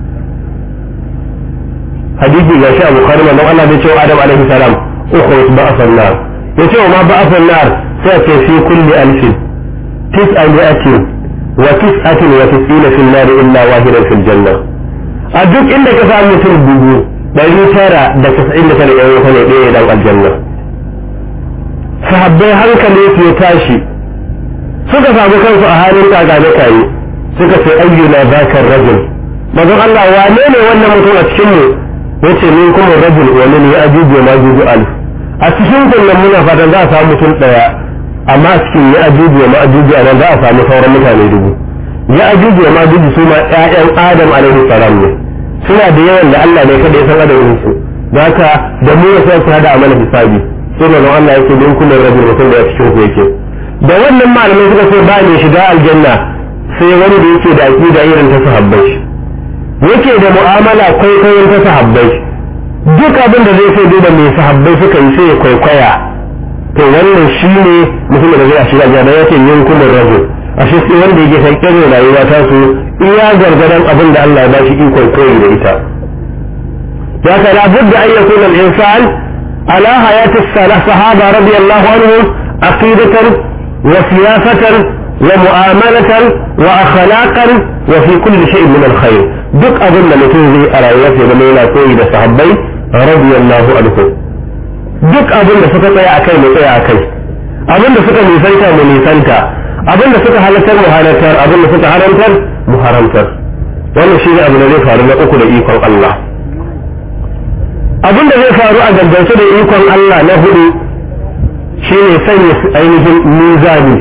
hadisi ga shi a bukhari manzon Allah bai ce wa Adam alaihi salam ukhruj ba'athan nar ya ce wa ma ba'athan nar sai ce fi kulli alfin tis'a mi'atin wa tis'atin wa tis'ina fil nar illa wahidan fil janna a duk inda ka samu mutum dubu ɗari tara da tasa'in da tara ƴan wuta ne ɗaya dan aljanna sahabbai hankali su ya tashi suka samu kansu a halin kagane kayi suka ce ayyuna zakar rajul manzon Allah wane ne wannan mutum a cikin mu yace min kuma rajul wani ne ya ajuju ma juju alf a cikin kullum muna fatan za a samu mutum daya amma a cikin ya ajuju ma ajuju anan za a samu sauran mutane dubu ya ajuju ma ajuju su ma ƴaƴan adam alaihi salam ne suna da yawan da Allah ne kada ya san adadin su haka da mu sai su hada amana hisabi sai da Allah yake min kuma rajul mutum da ya cikin ku yake da wannan malamai suka ce ba ne shiga aljanna sai wani da yake da aqida irin ta sahabbai yake da mu'amala kwaikwayon ta sahabbai duk abin da zai sai da mai sahabbai suka yi sai ya kwaikwaya to wannan shi ne mutum da zai a shiga jana yake yin kuma rabu a shi sai wanda yake san kirin rayuwa ta su iya gargadan abin da Allah ya ba shi ikon koyi da ita ya ka la budda an yakuna al-insan ala hayati sahaba radiyallahu anhu aqidatan wa siyasatan wa mu'amalatan wa akhlaqan wa fi kulli shay'in min al-khair duk abin da mutum zai a rayuwarsa zama yana koyi da sahabbai radiyallahu anhu duk abin da suka tsaya akai mu tsaya akai abin da suka nisanta mu nisanta abin da suka halartar mu halartar abin da suka haramtar mu haramtar wannan shi ne abu da zai faru na uku da ikon Allah abin da zai faru a gaggauce da ikon Allah na hudu shine sanya ainihin mizani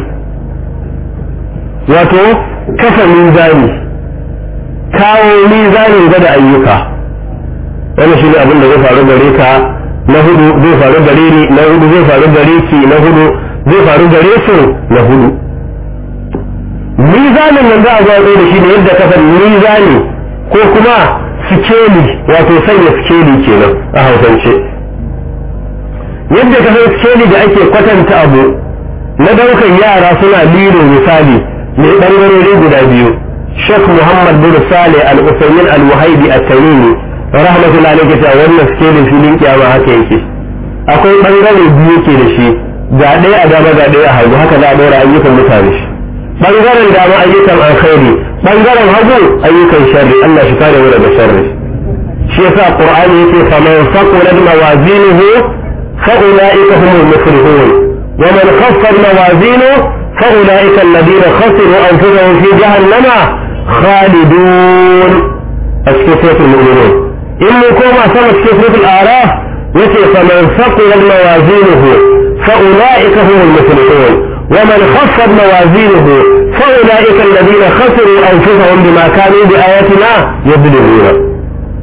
wato kafa mizani kawo mizanin gwada ayyuka wani shi ne abin da zai faru gare ka na hudu zai faru gare ni na hudu zai faru gare ki na hudu zai faru gare su na hudu mizanin nan za a zo da shi ne yadda ka san mizani ko kuma sikeli wato sanya sikeli kenan a hausance yadda ka san sikeli da ake kwatanta abu na daukan yara suna lilo misali mai ɓangarori guda biyu Sheikh Muhammad bin Saleh Al-Usaymin Al-Wahibi At-Tamimi rahmatullahi alayhi ta wannan skelin filin kiyama haka yake akwai bangare biyu ke da shi ga ɗaya a dama ga ɗaya a hagu haka za a ɗora ayyukan mutane shi bangaren dama ayyukan alkhairi bangaren hagu ayyukan sharri Allah shi kare mu daga sharri shi yasa Qur'ani yake faman faqulat mawazinuhu fa ulaika humul muflihun wa man khaffat mawazinuhu فأولئك الذين خسروا أنفسهم في جهنم خالدون أسكتة المؤمنون إن كما سمت كتبة الأعراف يتي فمن ثقل موازينه فأولئك هم المفلحون ومن خفت موازينه فأولئك الذين خسروا أنفسهم بما كانوا بآياتنا يظلمون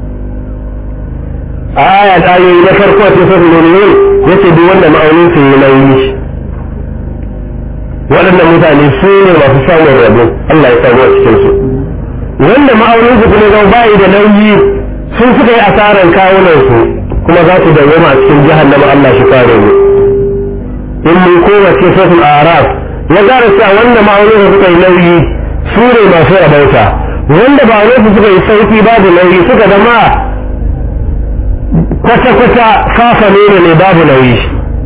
آية آية نفر كتبة المؤمنون يتي بوانا مأولين في الليل waɗannan mutane su ne masu samun rabo Allah ya samu a cikinsu wanda ma'aunin su kuma zama bayi da nauyi sun suka yi asaran kawunan su kuma za su dawwama a cikin jahannama Allah shi kare mu in mun koma cikin sosul araf ya gara cewa wanda ma'aunin suka yi nauyi su ne masu rabauta wanda ba wani suka yi sauki babu nauyi suka zama kwata-kwata kafa ne ne babu nauyi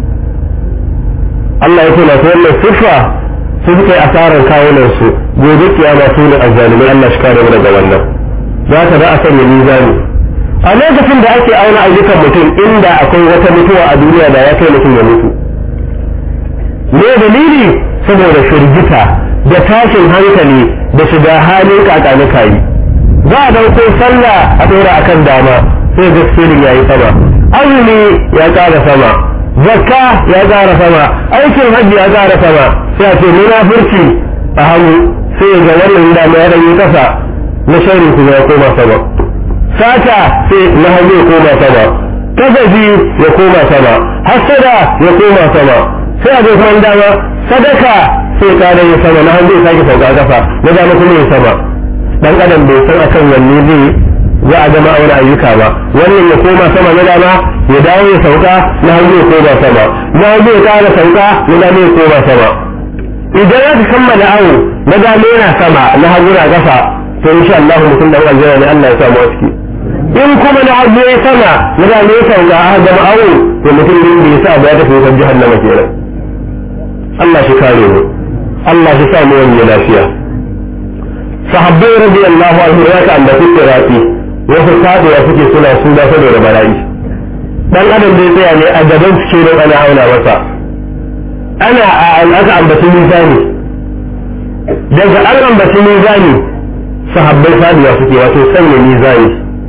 Allah ya ce masu wannan siffa su suka yi asarar kawunansu gobe kiyama su ne azzalumai Allah shi kare mu daga wannan za ka za a sanya mizani a lokacin da ake auna ayyukan mutum inda akwai wata mutuwa a duniya da ya kai mutum ya mutu me dalili saboda firgita da tashin hankali da shiga halin kakanuka yi za a dauko sallah a ɗora akan dama sai ga sirrin ya yi sama azumi ya ƙara sama zakka ya ƙara sama aikin hajji ya ƙara sama sai a ce munafurci a hannu sai ga wannan dama ya ɗanyi ƙasa na shari kuma ya koma sama sata sai na hannu ya koma sama kasafi ya koma sama hasada ya koma sama sai a zo kuma dama sadaka sai kare ya sama na hannu ya sake sauka kafa na dama kuma ya sama dan adam bai san akan wanne zai za a gama aure ayyuka ba wannan ya koma sama na dama ya dawo ya sauka na hannu ya koma sama na hannu ya kara sauka na dama ya koma sama idan aka kammala awo na dama yana sama na hannu na kafa to insha Allah mutum dan aljanna ne Allah ya samu a ciki in kuma na hannu ya sama na dama ya sauka a gama awo to mutum din da ya sa ba ya tafi wutar jahannama kenan Allah shi kare mu Allah shi sa mu wani lafiya sahabbai radiyallahu anhu ya ka ambaci sirati wasu sadewa suke suna suna saboda bala'i dan adam zai tsaya ne a gaban suke don ana auna masa ana a aka ambaci mizani daga an ambaci mizani sahabbai sadewa suke wato sanya mizani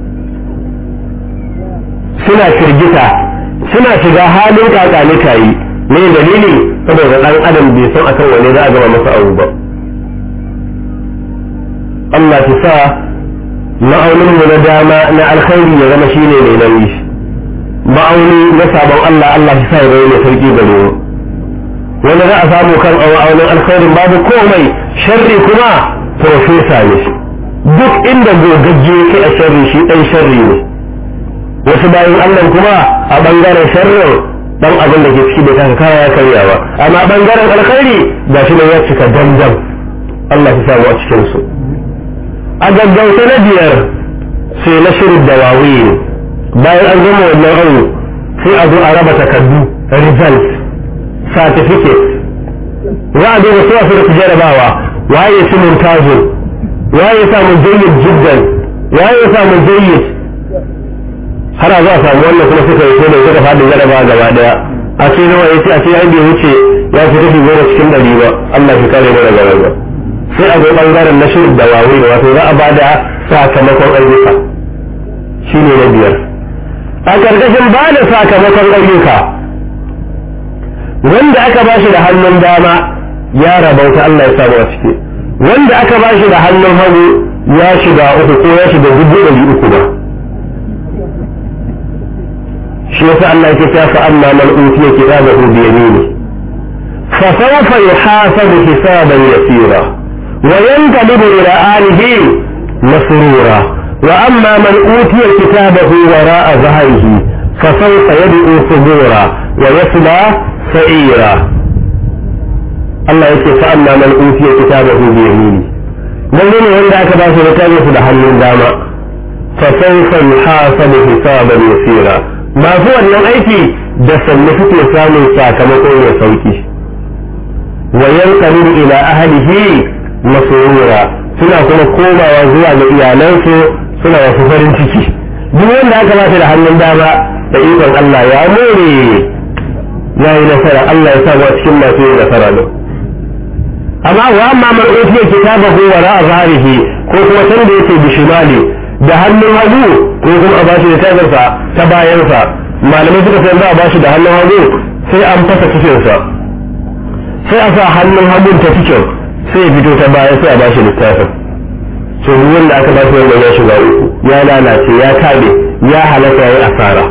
suna firgita suna shiga halin kakanika yi me dalili saboda dan adam bai san akan wane za a gama masa abu ba Allah ta sa ma'aunin mu na dama na alkhairi ya zama shine mai nauyi ma'auni na sabon Allah Allah ta sa ya zama mai sauki gare mu wanda za a samu kan ma'aunin alkhairin babu komai sharri kuma profesa ne duk inda gogagge yake a sharri shi dan sharri ne wasu bayan Allah kuma a bangaren sharrin dan abin da ke ciki bai kan kaya ya karya ba amma bangaren alkhairi ga shi ne ya cika damdam Allah ya samu a cikin su a gaggauta na biyar sai na shirin da wawi bayan an gama wannan aure sai a zo a raba takardu result certificate za a duba su wasu da jarabawa waye su muntazin waye samu jayyid jiddan waye samu jayyid har a za a samu wannan kuma suka yi ne suka faɗi jaraba gaba daya a ce nawa yace a ce ai bai wuce ya fi kashi goma cikin ɗari ba Allah shi kare mana gaba ba sai a zo bangaren na shirin da wawi wato za a bada sakamakon ayyuka shine na biyar a karkashin ba da sakamakon ayyuka wanda aka ba shi da hannun dama ya rabauta Allah ya samu a ciki wanda aka ba shi da hannun hagu ya shiga uku ko ya shiga dubu ɗari uku ba shi yasa Allah yake cewa fa amma man utiya kitabahu bi yamini fa sawfa yuhasabu hisaban yasira wa yanqalibu ila alihi masrura wa amma man utiya kitabahu wara'a dhahrihi fa sawfa yad'u subura wa yasla sa'ira Allah yake fa amma man utiya kitabahu bi yamini lalle ne wanda aka ba shi littafin da hannun dama fa sawfa yuhasabu hisaban yasira masu wannan aiki da sannu suke samun sakamakon ya sauki wa yanqalu ila ahlihi masrura suna kuma komawa zuwa ga iyalansu suna wasu farin ciki duk wanda aka ba da hannun dama da ikon Allah ya more ya yi nasara Allah ya sa wa cikin masu yin nasara ne amma wa amma man utiya kitabahu wara zahirihi ko kuma san da yake bishimali da hannun hagu ko kuma a bashi da tagarsa ta bayansa malamai suka sai za a bashi da hannun hagu sai an fasa cikinsa sai a sa hannun hagun ta cikin sai ya fito ta baya sai a bashi littafin to wanda aka bashi wanda ya shiga uku ya lalace ya kabe ya halaka ya yi asara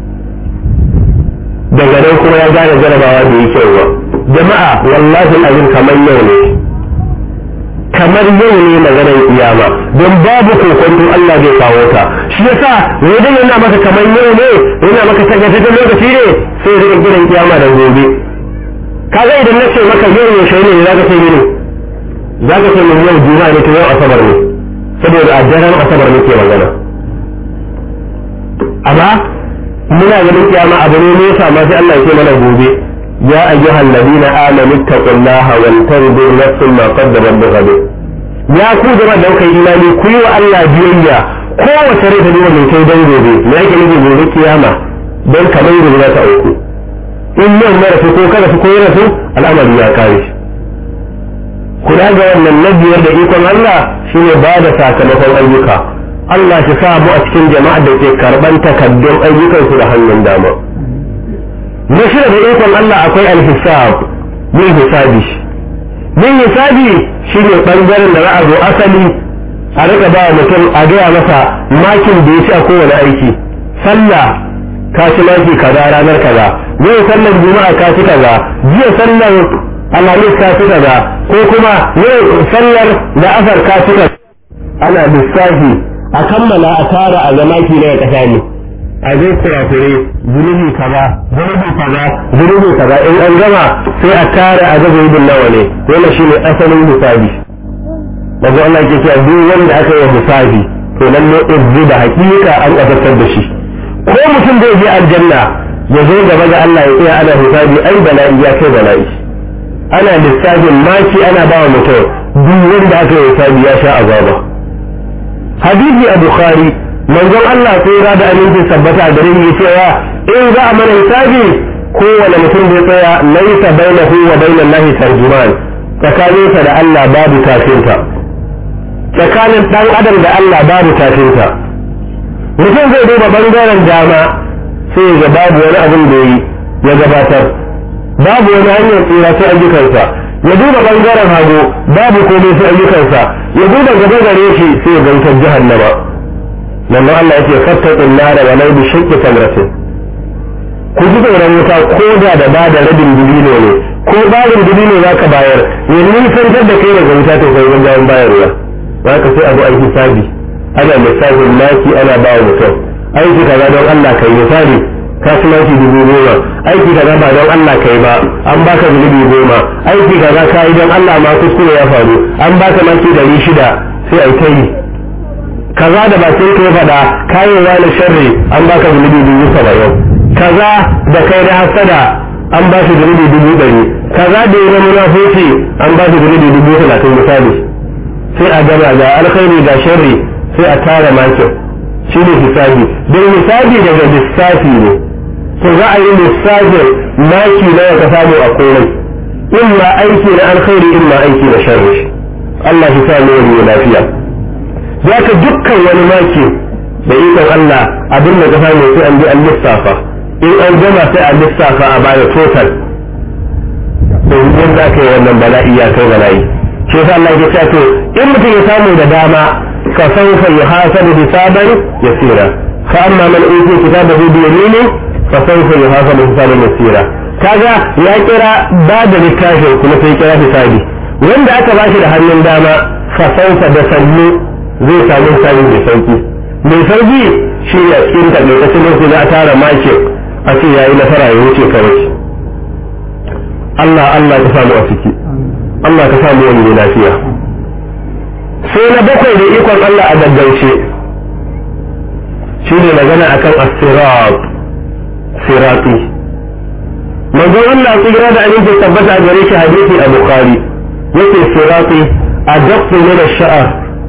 daga nan kuma ya gane jarabawa da yi kyau ba jama'a wallahi azim kamar yau ne kamar yau ne maganar kiyama don babu kokonto Allah zai kawo ta shi yasa wajen yana maka kamar yau ne yana maka tagataccen lokaci ne sai rika gidan kiyama da gobe kaga idan na ce maka yau yaushe ne za ka ce mini za ka ce mini yau juma'a ne to yau asabar ne saboda a daren asabar ne ke magana amma muna ganin kiyama abu ne nesa ma sai Allah ya ce mana gobe ya ayyuhal ladina amanu taqullaha wal tanzur nafsun ma qaddamat bighad ya ku jama'a da kai imani ku yi wa Allah biyayya kowace rai ta duba mai kai dan gobe me yake nufi gobe kiyama don kamar gobe za ta auku in yau mara su ko kada su ko yana su al'amari ya kare shi kula ga wannan na biyar da ikon Allah shine ba da sakamakon ayyuka Allah shi sa mu a cikin jama'a da ke karban takaddun ayyukan su da hannun dama na shida da ikon Allah akwai alhisab yin hisabi yin hisabi shine bangaren da za a zo asali a rika ba mutum a gaya masa makin da ya ci a kowane aiki sallah ka ci maki kaza ranar kaza yau sallar juma'a ka ci kaza jiya sallar alhamis ka ci kaza ko kuma yau sallar da asar ka ci kaza ana lissafi a kammala a tara a zama ki na kasa ne a zai kurakure zunubi kaza zunubi kaza zunubi kaza in an gama sai a tara a gaba yudin nawa ne wannan shine asalin hisabi daga Allah ke cewa duk wanda aka yi hisabi to lalle izzi da hakika an azabtar da shi ko mutum zai je aljanna ya zo gaba ga Allah ya tsaya ana hisabi ai bala'i ya kai bala'i ana lissafin maki ana ba wa mutum duk wanda aka yi hisabi ya sha azaba hadisi a bukhari manzon Allah sai ya da aminci sabbata a gare ni cewa in za a mana hisabi kowane mutum zai tsaya laisa bainahu wa bainan lahi tarjuman tsakaninsa da Allah babu tafinta tsakanin dan adam da Allah babu tafinta mutum zai duba bangaren dama sai ya ga babu wani abin da yi ya gabatar babu wani hanyar tsira sai ayyukansa ya duba bangaren hagu babu komai sai ayyukansa ya duba gaba gare shi sai ya gantar jahannama nan Allah yake fattaqin nar wa law bi shaqqi tamratin ku ji tsoron wuta ko da da ba da rabin dubino ne ko barin dubino za ka bayar ya nisantar da kai daga wuta to kai wajen bayarwa za ka sai abu an hisabi ana lissafin maki ana ba wa mutum aiki kaza don Allah kai misali kasuwanci dubu goma aiki kaza ba don Allah kai ba an baka zunubi goma aiki kaza ka yi don Allah ma kuskure ya faru an baka maki dari shida sai ai ta yi kaza da ba sai ka faɗa kayan wani sharri an baka zunubi dubu saba'in kaza da kai na hasada an ba shi zunubi dubu ɗari kaza da yi na munafoci an ba shi zunubi dubu talatin misali sai a gama ga alkhairi ga sharri sai a tara makin shi ne hisabi don hisabi daga lissafi ne to za a yi lissafin maki na ya ka samu a komai in ma aiki na alkhairi in ma aiki na sharri Allah shi sa ne wani lafiya za ka dukkan wani maki da ikon Allah abin da ka samu sai an bi an lissafa in an gama sai a lissafa a baya total don yadda aka yi wannan bala'i ya kai bala'i shi yasa Allah ya ce to in mutum ya samu da dama ka saufa yuhasabu hisaban yasira fa amma man utiya kitabahu bi yamini fa saufa yuhasabu hisaban yasira kaga ya kira ba da littafin kuma sai kira hisabi wanda aka bashi da hannun dama fa saufa da sannu zai samu hisabi mai sauki mai sauki shi ne a cikin takaitaccen lokaci za a tara makin a ce yayi nasara ya wuce kawai Allah Allah ka samu a ciki Allah ka samu wani lafiya sai na bakwai da ikon Allah a gaggauce shi ne magana akan as-sirat sirati manzon Allah tsira da aminci tabbata gare shi hadisi a bukhari yake sirati a daqqu min ash-sha'r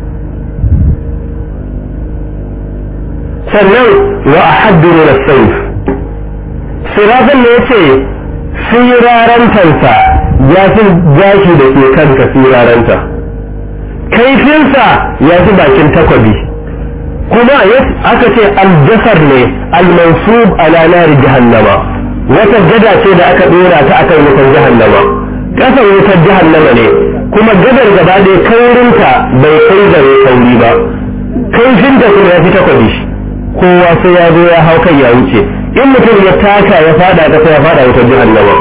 sannan wa ahaddu min as-sayf siratin ne yace sirarantansa ya fi gashi da ke kanka siraranta kaifinsa ya fi bakin takwabi kuma aka ce aljasar ne almansub ala nari jahannama wata gada ce da aka dora ta akan wutar jahannama kasar wutar jahannama ne kuma gadar gaba ɗaya kaurinta bai kai gare kauri ba kaifinta kuma ya fi takwabi kowa sai ya zo ya hau kai ya wuce in mutum ya taka ya fada kasa ya fada wutar jahannama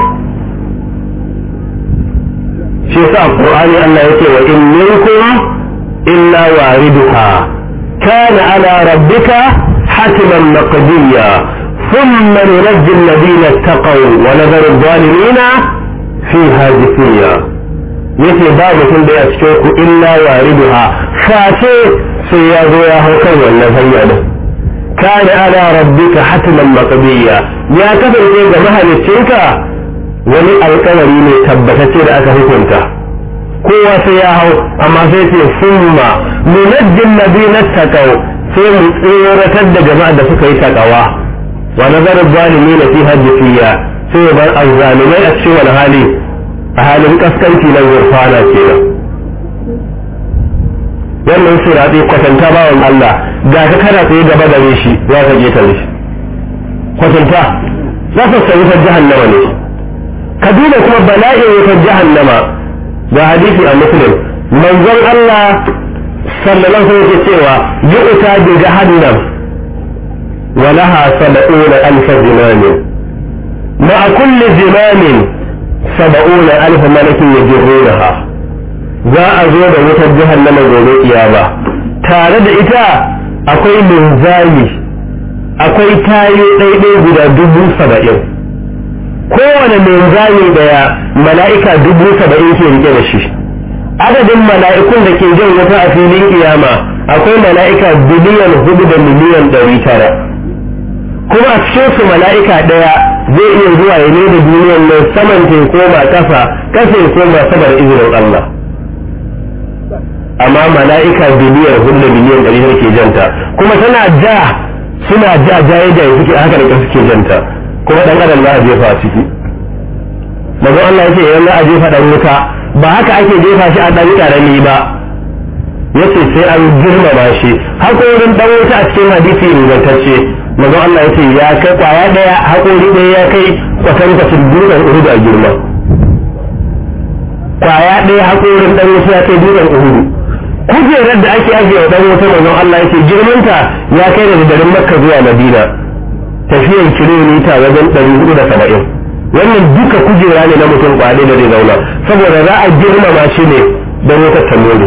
shi yasa qur'ani Allah yake wa in minkum illa wariduha kana ala rabbika hatiman maqdiya thumma nunajji alladhina ittaqaw wa nadharu adh-dhalimina fi hajifiyya yace ba mutum da ya cikin ku illa wariduha face sai ya zo ya hau kan wannan hanya din kana ala rabbika hatman maqdiya ya kasance ga mahaliccinka wani alkawari ne tabbatacce da aka hukunta kowa sai ya hau amma sai ce summa nunajjin ladina taqaw sai mu tsoratar da jama'a da suka yi takawa wa nazaru zalimin fi hajjiyya sai bar azzalimai a cikin wani hali a halin kaskanci na gurfana kenan wannan sirati kwatanta bawan Allah ga ka kana tsaye gaba da shi za ka je tare shi kwatanta za ka sayi ta jahannama ne ka duba kuma bala'in wutar jahannama ga hadisi a muslim manzon Allah sallallahu alaihi wasallam cewa yu'ta bi jahannam wa laha sab'una alf zimam ma'a kulli zimam sab'una alf malakin yajrunaha za a zo da wutar jahannama gobe kiyama tare da ita akwai linzami akwai tayo ɗaiɗai guda dubu saba'in kowane linzami daya mala'ika dubu saba'in ke rike da shi adadin mala'ikun da ke jan wuta a filin kiyama akwai mala'ika biliyan hudu da miliyan ɗari tara kuma a cikin su mala'ika ɗaya zai iya zuwa ya ne da duniyan nan saman ta koma ƙasa ƙasa ya koma sabar izinin Allah amma mala'ika biliyan hudu da miliyan ɗari tara ke janta kuma tana ja suna ja jaye jaye suke haka da suke janta kuma ɗan adam za a jefa a ciki manzon Allah ya ce idan za a jefa ɗan wuta ba haka ake jefa shi a ɗan ƙarami ba yace sai an girmama shi haƙorin ɗan wuta a cikin hadisi ingantacce manzon Allah yace ya kai kwaya ɗaya haƙori ɗaya ya kai kwatankwacin dutsen uhudu a girma kwaya ɗaya haƙorin ɗan wuta ya kai dutsen uhudu kujerar da ake ajiye wa ɗan wuta manzon Allah yace girmanta ya kai daga garin Makka zuwa Madina tafiyar kilomita wajen ɗari hudu da saba'in wannan duka kujera ne na mutum kwale da zai zauna saboda za a girmama shi ne don wata tamori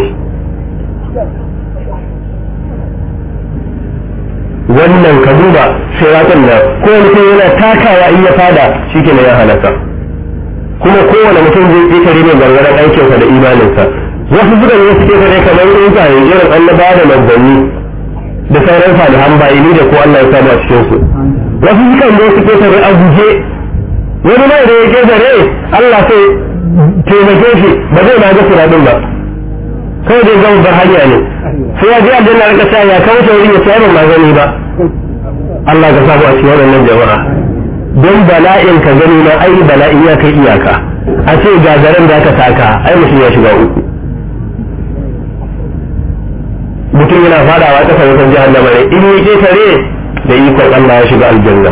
wannan ka duba siratun nan ko mutum yana takawa in ya fada shi ke ya halaka kuma kowane mutum zai ƙetare ne gargaran aikinsa da imaninsa wasu suka yi suke kare kamar tsuntsaye irin annaba da manzanni da sauran salihan bayini da ko Allah ya samu a cikinsu wasu sukan zo suke kare a guje wani mai da ya ke zare Allah sai taimake shi ba zai ma ga siraɗin ba kawai dai zama bar hanya ne sai ya je aljanna rika sa ya kawo wurin ya sayar ma gani ba Allah ka samu a cikin wannan jama'a don bala'in ka gani na ai bala'in ya kai iyaka a ce ga zaren da aka taka ai mutum ya shiga uku mutum yana fadawa ƙasa wutar jahannama ne in yi ketare da ikon Allah ya shiga aljanna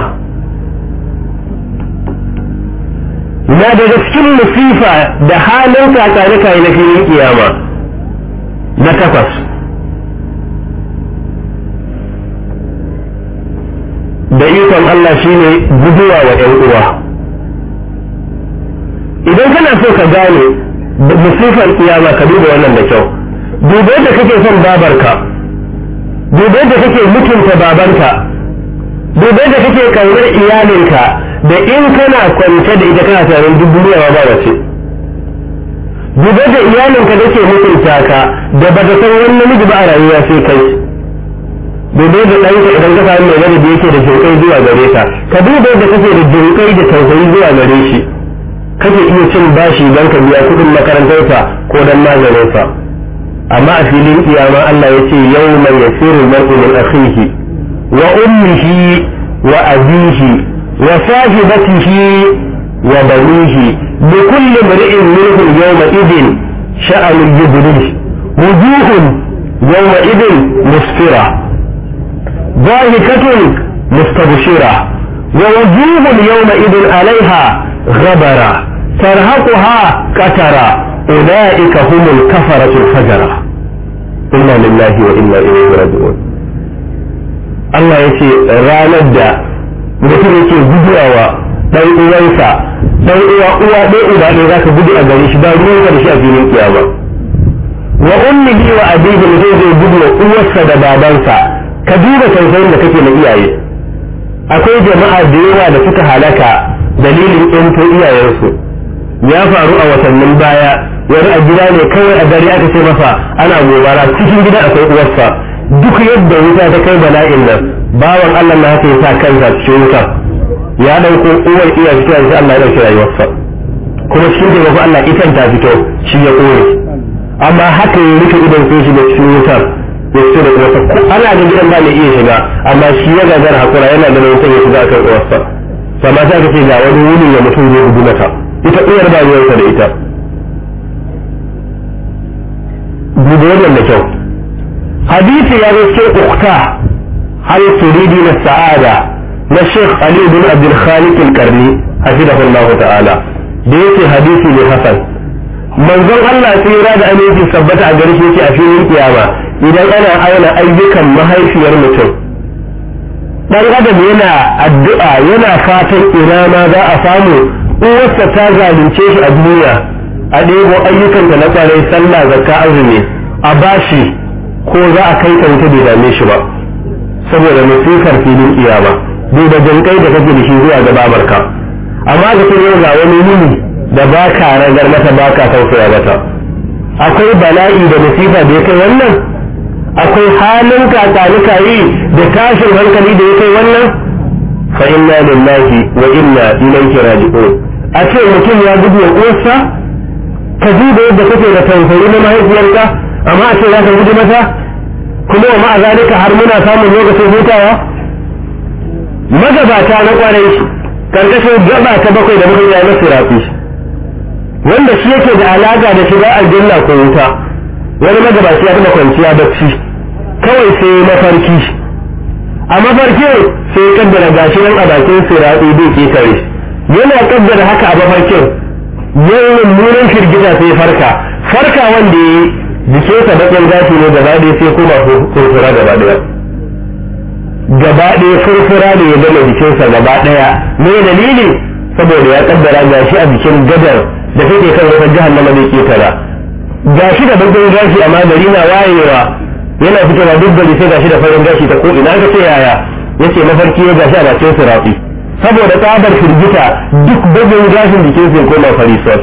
na daga cikin musifa da halin kakarika na filin kiyama na takwas da ikon Allah shine guduwa wa ‘yan uwa idan kana so ka gane musifar kiyama ka duba wannan da kyau duba yadda kake son babarka duba yadda kake mutunta babanka duba yadda kake kaunar iyalinka da in kana kwance da ita kana tunanin duk duniya ba ba ce duba da iyalinka da ke mutunta ka da ba ta san wani namiji ba a rayuwa sai kai duba da ɗanka idan ka samu mai gani da yake da jinkai zuwa gare ka ka duba da kake da jinkai da tausayi zuwa gare shi kake iya cin bashi don ka biya kuɗin makarantarsa ko don maganinsa amma a filin kiyama Allah ya ce yau mai yasiru mar'u min akhihi wa ummihi wa abihi wa sahibatihi wa banihi bi kulli mar'in minhum yawma idin sha'anun yubnihi wujuhun yawma idin musfira ضاحكة مستبشرة ووجوه يومئذ عليها غبرة ترهقها كترة أولئك هم الكفرة الفجرة إنا لله وإنا إليه راجعون Allah ya ce ranar da mutum yake guduwa ɗan uwansa ɗan uwa uwa ɗaya uba ɗaya za ka gudu a gare shi ba ruwan da shi a filin kiyama wa ummihi wa abihi mutum zai gudu wa uwarsa da babansa ka duba tausayin da kake na iyaye akwai jama'a da yawa da suka halaka dalilin ƴanto iyayensu ya faru a watannin baya wani a gida ne kawai a gari aka ce masa ana gobara cikin gida akwai uwarsa duk yadda wuta ta kai bala'in nan bawan Allah na haka ya sa kansa cikin wuta ya dauko uwar iya fito sai Allah ya dauki rayuwarsa kuma cikin taimako Allah itan ta fito shi ya kore amma haka ya rike idan sai shiga cikin wutar ya fito da uwarsa ana da gidan ba mai iya shiga amma shi ya gagara hakura yana da wutar ya shiga akan uwarsa sama sai ka ce ga wani wuni da mutum zai gudu mata ita uwar ba ruwansa da ita duba wannan da kyau hadisi ya zo cikin ukta hal turidi na sa'ada na Sheikh Ali bin Abdul Khaliq al-Qarni hafizahullah ta'ala da yake hadisi ne hasan manzon Allah sai ya da aminci sabbata a gare shi yake a filin kiyama idan ana auna ayyukan mahaifiyar mutum dan adam yana addu'a yana fatan ina ma za a samu uwarsa ta zalunce shi a duniya a ɗebo ayyukanta na kwarai sallah zakka azumi a bashi ko za a kai ka wuta bai dame shi ba saboda musifar filin kiyama bai da jinkai da kake da shi zuwa ga babarka amma ga ce yau ga wani yini da ba ka ragar mata ba ka tausaya mata akwai bala'i da musifa da ya kai wannan akwai halin kakanuka yi da tashin hankali da ya kai wannan fa inna lillahi wa inna ilaihi raji'un a ce mutum ya gudu wa uwarsa ka ji da yadda kake da tausayi na mahaifiyarka amma a ce za ka gudu mata kuma wa ma'a zalika har muna samun lokacin hutawa magabata na kwarai karkashin gaba ta bakwai da muka yi na sirafi wanda shi yake da alaka da shiga aljanna ko wuta wani magabaci ya taba kwanciya bacci kawai sai mafarki a mafarki sai kaddara gashi nan a bakin sirafi bai ketare yana kaddara haka a mafarkin yayin mummunan firgita sai farka farka wanda ya yi jikinsa bakin gashi ne gaba ɗaya sai kuma furfura gaba ɗaya gaba ɗaya furfura ne ya gama jikinsa gaba ɗaya me dalili saboda ya kaddara gashi a jikin gadar da take kan wata jahannama da ke tara gashi da bakin gashi amma gari na wayewa yana fitowa duk gari sai gashi da farin gashi ta ko ina ka ce yaya yace mafarki ya gashi a bakin sirafi saboda tsabar firgita duk bakin gashin jikinsa ya koma farisol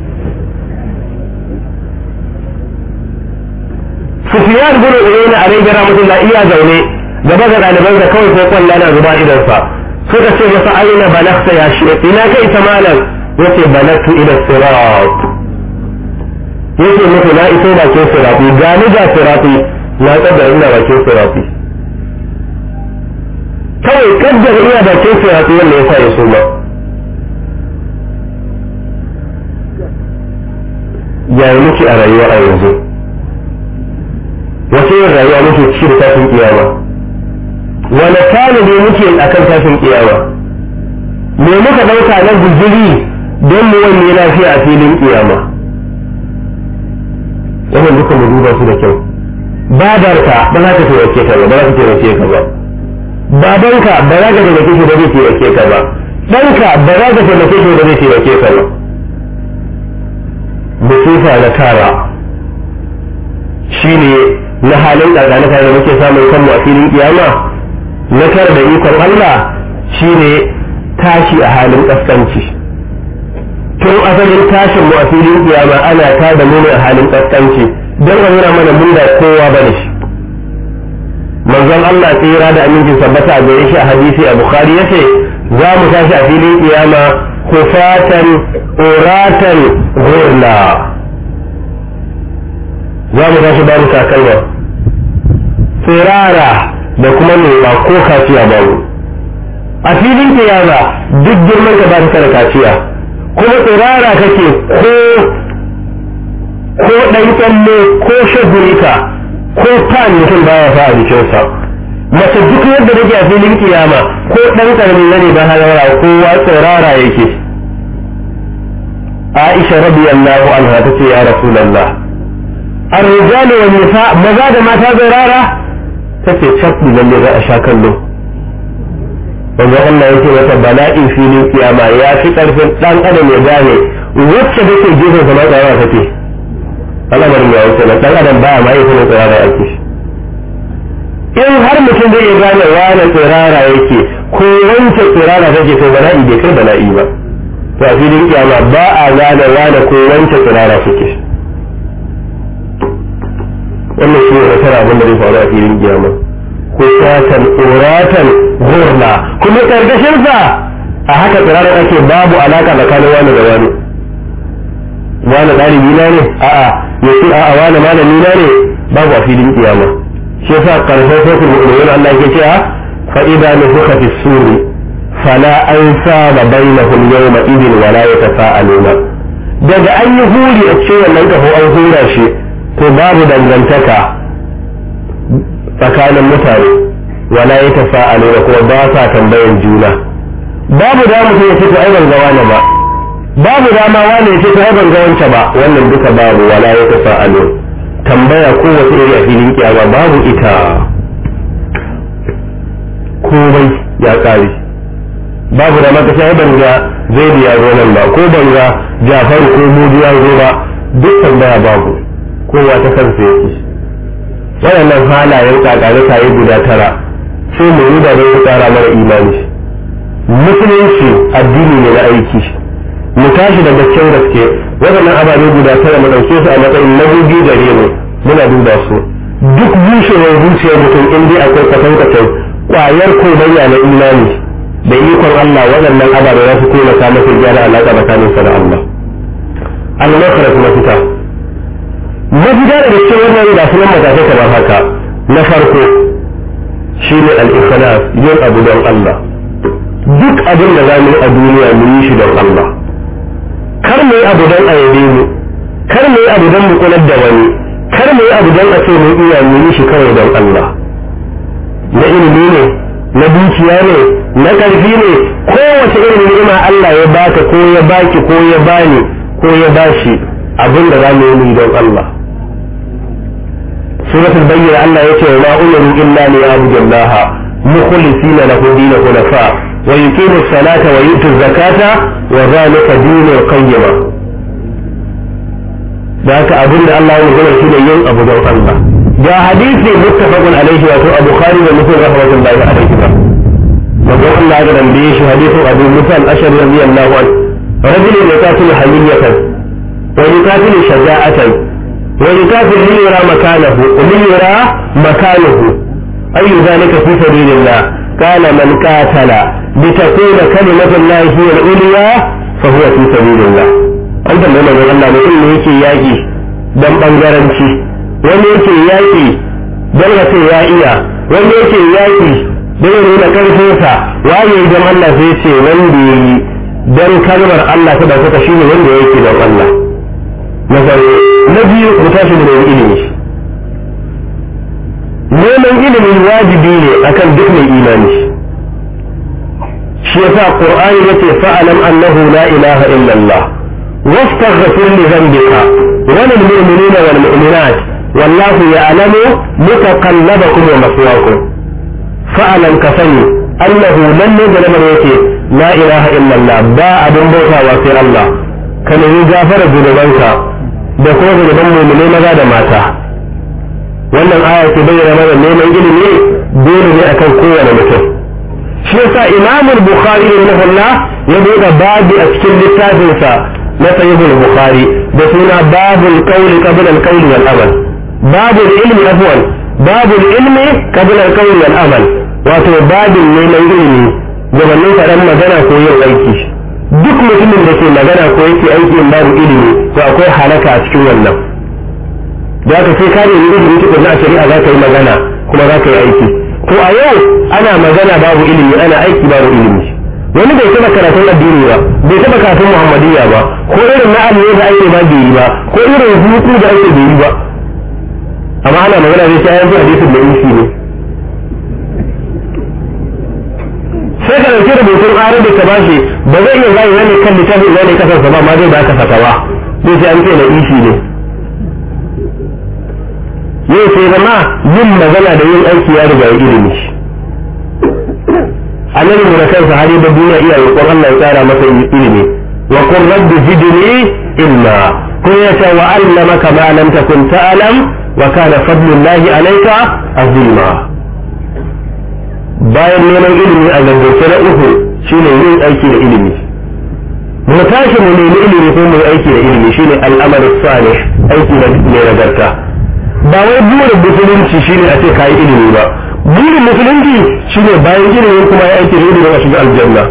Sufiyar bin Uyayna alayhi rahmatullah iya zaune gaba ga ɗaliban da kawai ko kwalla na zuba idan sa suka ce masa aina balagta ya shi ina kai ta malam yace balagtu ila sirat yace muku na iso bakin sirati ga ni ga sirati na kaddara ina bakin sirati kawai kaddara ina bakin sirati wanda ya sa ya suma yayi muke a rayuwa a yanzu wace yin rayuwa muke ciki da tashin kiyama wani tani ne muke a kan tashin kiyama me muka ɗauka na guzuri don mu wani lafiya a filin kiyama wannan duka mu duba su da kyau babarka ba za ka taimake ka ba ba za ka taimake ka ba babanka ba za ka taimake shi ba zai taimake ka ba ɗanka ba za ka taimake shi ba zai taimake ka ba musifa na tara shine na halin ƙarƙanuka da muke samun kanmu a filin kiyama na tara da ikon Allah shine tashi a halin ƙasƙanci tun asalin tashin mu a filin kiyama ana ta da mu a halin ƙasƙanci don a nuna mana mun da kowa ba da shi manzon Allah tsira da amincin sabbata a gare shi a hadisi a bukhari yace za mu tashi a filin kiyama kufatan uratan ghurla za mu tashi babu takalma tsirara da kuma nuna ko kaciya babu a filin kiyama duk girman ka ba ta da kaciya kuma tsirara kake ko ko ɗan tsalle ko shagulita ko tan mutum baya fa a jikinsa mace duk yadda take a filin kiyama ko ɗan ƙarami ne ba halara kowa tsirara yake Aisha radiyallahu anha tace ya Rasulullah الرجال والنساء maza da mata zirara take cabbi lalle za a sha kallo wanda Allah yake mata bala'in filin kiyama ya fi karfin dan adam ya gane wacce take gefen sa matsaya take al'amarin ya wuce dan adam baya ma yake tsirara yake in har mutum zai iya gane wani tsirara yake ko wance tsirara take to bala'i bai kai bala'i ba to a filin kiyama ba a gane wane ko wance tsirara suke wannan shi ne nasara abin da zai faru a filin kiyama ko satan uratan gurna kuma karkashin sa a haka tsirarar ake babu alaka tsakanin wani da wani wani ɗalibi na ne a'a ya ce a'a wani malami na ne babu a filin kiyama shi yasa karshen sai kuma ulumul Allah ke cewa fa idza nufikha fi suri fala ansaba bainahum yawma idin wala yatasaaluna daga an yi huri a cikin wannan kafo an hura shi to babu dangantaka tsakanin mutane wala yatasaaluna kuma ba sa tambayan juna babu da mutum ya ce to ai ban ga wani ba babu dama wani ya ce to ai ban ga wance ba wannan duka babu wala yatasaaluna tambaya kowace iri a filin kiyama babu ita komai ya kare babu da maka sai ban ga zai ya zo nan ba ko ban ga jafar ko mudu ya zo ba duk tambaya babu kowa ta kansa yake waɗannan halayen kakare kayi guda tara sai mu yi da zai tsara mara imani musulunci addini ne na aiki mu tashi da gaskiyar gaske waɗannan ababe guda tara mu ɗauke su a matsayin madubi gare mu muna duba su duk bushewar zuciyar mutum in dai akwai kwatankwacin ƙwayar komayya na imani da ikon Allah waɗannan ababe za su taimaka masa gyara alaƙa tsakanin sa da Allah al-makhras mafita mafita da gaske wannan ga sunan matakai kamar haka na farko shine al-ikhlas yin abu don Allah duk abin da za mu yi a duniya mu yi shi don Allah kar mu yi abu don a yabe mu kar mu yi abu don mu kular da wani kar mu yi abu don a ce mu iya mu yi shi kawai don Allah na ilimi ne na dukiya ne na ƙarfi ne kowace irin ni'ima Allah ya baka ko ya baki ko ya bani ko ya bashi abin da za mu yi don Allah suratul bayyana Allah ya ce wa ma umiru illa li ya'budu Allah mukhlisina lahu dinahu hunafa wa yuqimu as-salata wa yu'tu az-zakata wa dhalika dinul qayyimah da haka abin da Allah ya magana shi ne yin abu don Allah ga hadisi muttafaqun alaihi wato Abu Bukhari da Muslim rahmatullahi alaihi ba manzon Allah ya dambaye shi hadisin Abu Musa al-Ashari radiyallahu anhu رجل يقاتل حمية ويقاتل شجاعة ويقاتل ليرى مكانه ليرى مكانه أي ذلك في سبيل الله قال من قاتل لتكون كلمة الله هي العليا فهو في سبيل الله an tambayi manzon Allah mutum ne yake yaƙi don ɓangaranci wani yake yaƙi don ya ce ya iya wani yake yaƙi don ya nuna ƙarfinsa waye don Allah sai ce wanda ya yi don kalmar Allah ta ɗaukaka shi ne wanda yake don Allah na farko na biyu mu tashi da neman ilimi neman ilimi wajibi ne akan duk mai imani shi yasa qur'ani yace fa'alam annahu la ilaha illa Allah واستغفر لذنبك وللمؤمنين والمؤمنات والله يعلم متقلبكم ومثواكم فاعلم كفني انه لن يجد من يكي لا اله الا الله با ابن بوتا وفي الله كان يجافر ذنوبانك da kuma zunuban mummune maza da mata wannan aya ke bayyana mana neman ilimi dole ne akan kowane mutum shi yasa imamul bukhari rahimahullah ya buɗe babi a cikin littafinsa na sahihul bukhari da suna babul qawli qabla al-qawli wal amal babul ilmi afwan babul ilmi qabla al-qawli wal amal wato babin neman ilimi gabanin faɗan magana ko yin aiki duk mutumin da ke magana ko yake aiki in babu ilimi to akwai halaka a cikin wannan da ka sai ka nemi ilimi tukun na shari'a za ka yi magana kuma za ka yi aiki to a yau ana magana babu ilimi ana aiki babu ilimi wani bai taba karatun addini ba bai taba karatun muhammadiyya ba ko irin na aliyu da ake ba bai yi ba ko irin hutu da ake bai yi ba amma ana magana zai ta yanzu hadisin da isi ne sai ka dauki rubutun arabi ka bashi ba zai iya zai wani kan littafi zai ne kasarsa ba ma zai baka fatawa sai sai an ce na isi ne yau sai zama yin magana da yin aiki ya riga ilimi annabi mu da kansa hali da duniya iya roƙon Allah ya tsara masa ilimi wa qur rabbi zidni ilma ko ya ce wa allamaka ma lam takun ta'lam wa kana fadlullahi alayka azima bayan neman ilimi a zangance na uku shine yin aiki da ilimi mu tashi mu nemi ilimi ko mu yi aiki da ilimi shine al'amal salih aiki da ne nagarta ba wai burin musulunci shine a ce kayi ilimi ba burin musulunci shine bayan ilimin kuma ya aiki da ilimi a shiga aljanna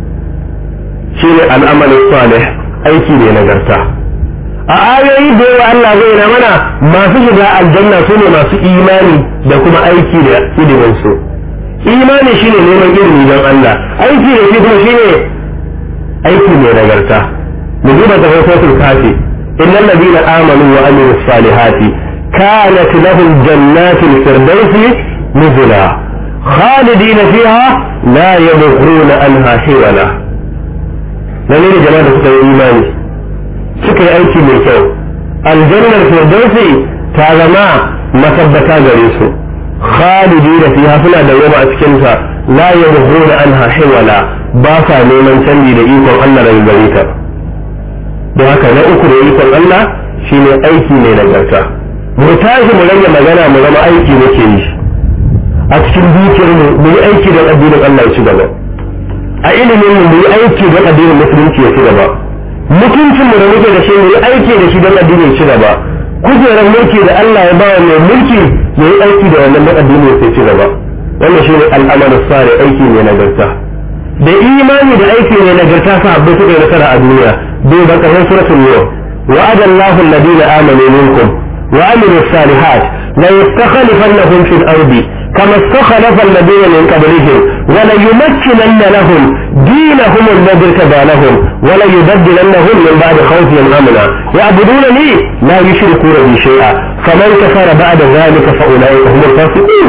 shine al'amal salih aiki ne nagarta a ayoyi da yawa Allah zai na mana masu shiga aljanna su ne masu imani da kuma aiki da ilimin su imani shine neman ilimi don Allah aiki da shi kuma shine aiki mai nagarta mu duba da rahoton kafi innal ladina amanu wa amilus salihati kanat lahum jannatul firdausi nuzula khalidina fiha la yabghuna anha hiwala lalle ne jama'a da suka yi imani suka yi aiki mai kyau aljannar firdausi ta zama matabbata gare su khalidina fiha suna da yaba a cikin ta la yabghuna anha hiwala ba sa neman canji da ikon Allah daga gare ta don haka na uku da ikon Allah shine aiki mai nagarta mu tashi mu rage magana mu zama aiki muke yi a cikin dukiyar mu mu yi aiki don addinin Allah ya ci gaba a ilimin mu mu yi aiki don addinin musulunci ya ci gaba mutuncin mu da muke da shi mu yi aiki da shi don addinin ya ci gaba kujerar mulki da Allah ya bawa mai mulki ya yi aiki da wannan don addinin ya ci gaba wannan shine al'amalu sare aiki mai nagarta da imani da aiki ne nagarta sahabbai suka yi nasara a duniya bai ba ƙarshen suratul yau wa'ada Allahu alladhina amanu minkum wa amilu salihat la yastakhlifannahum fil ardi kama istakhlafa alladhina min qablihim wa la yumakkinanna lahum dinahum alladhi irtada lahum wa la yubaddilannahum min ba'di khawfihim amna ya'budunani la yushrikuna bi shay'a faman kafara ba'da dhalika fa ulaika humul fasiqun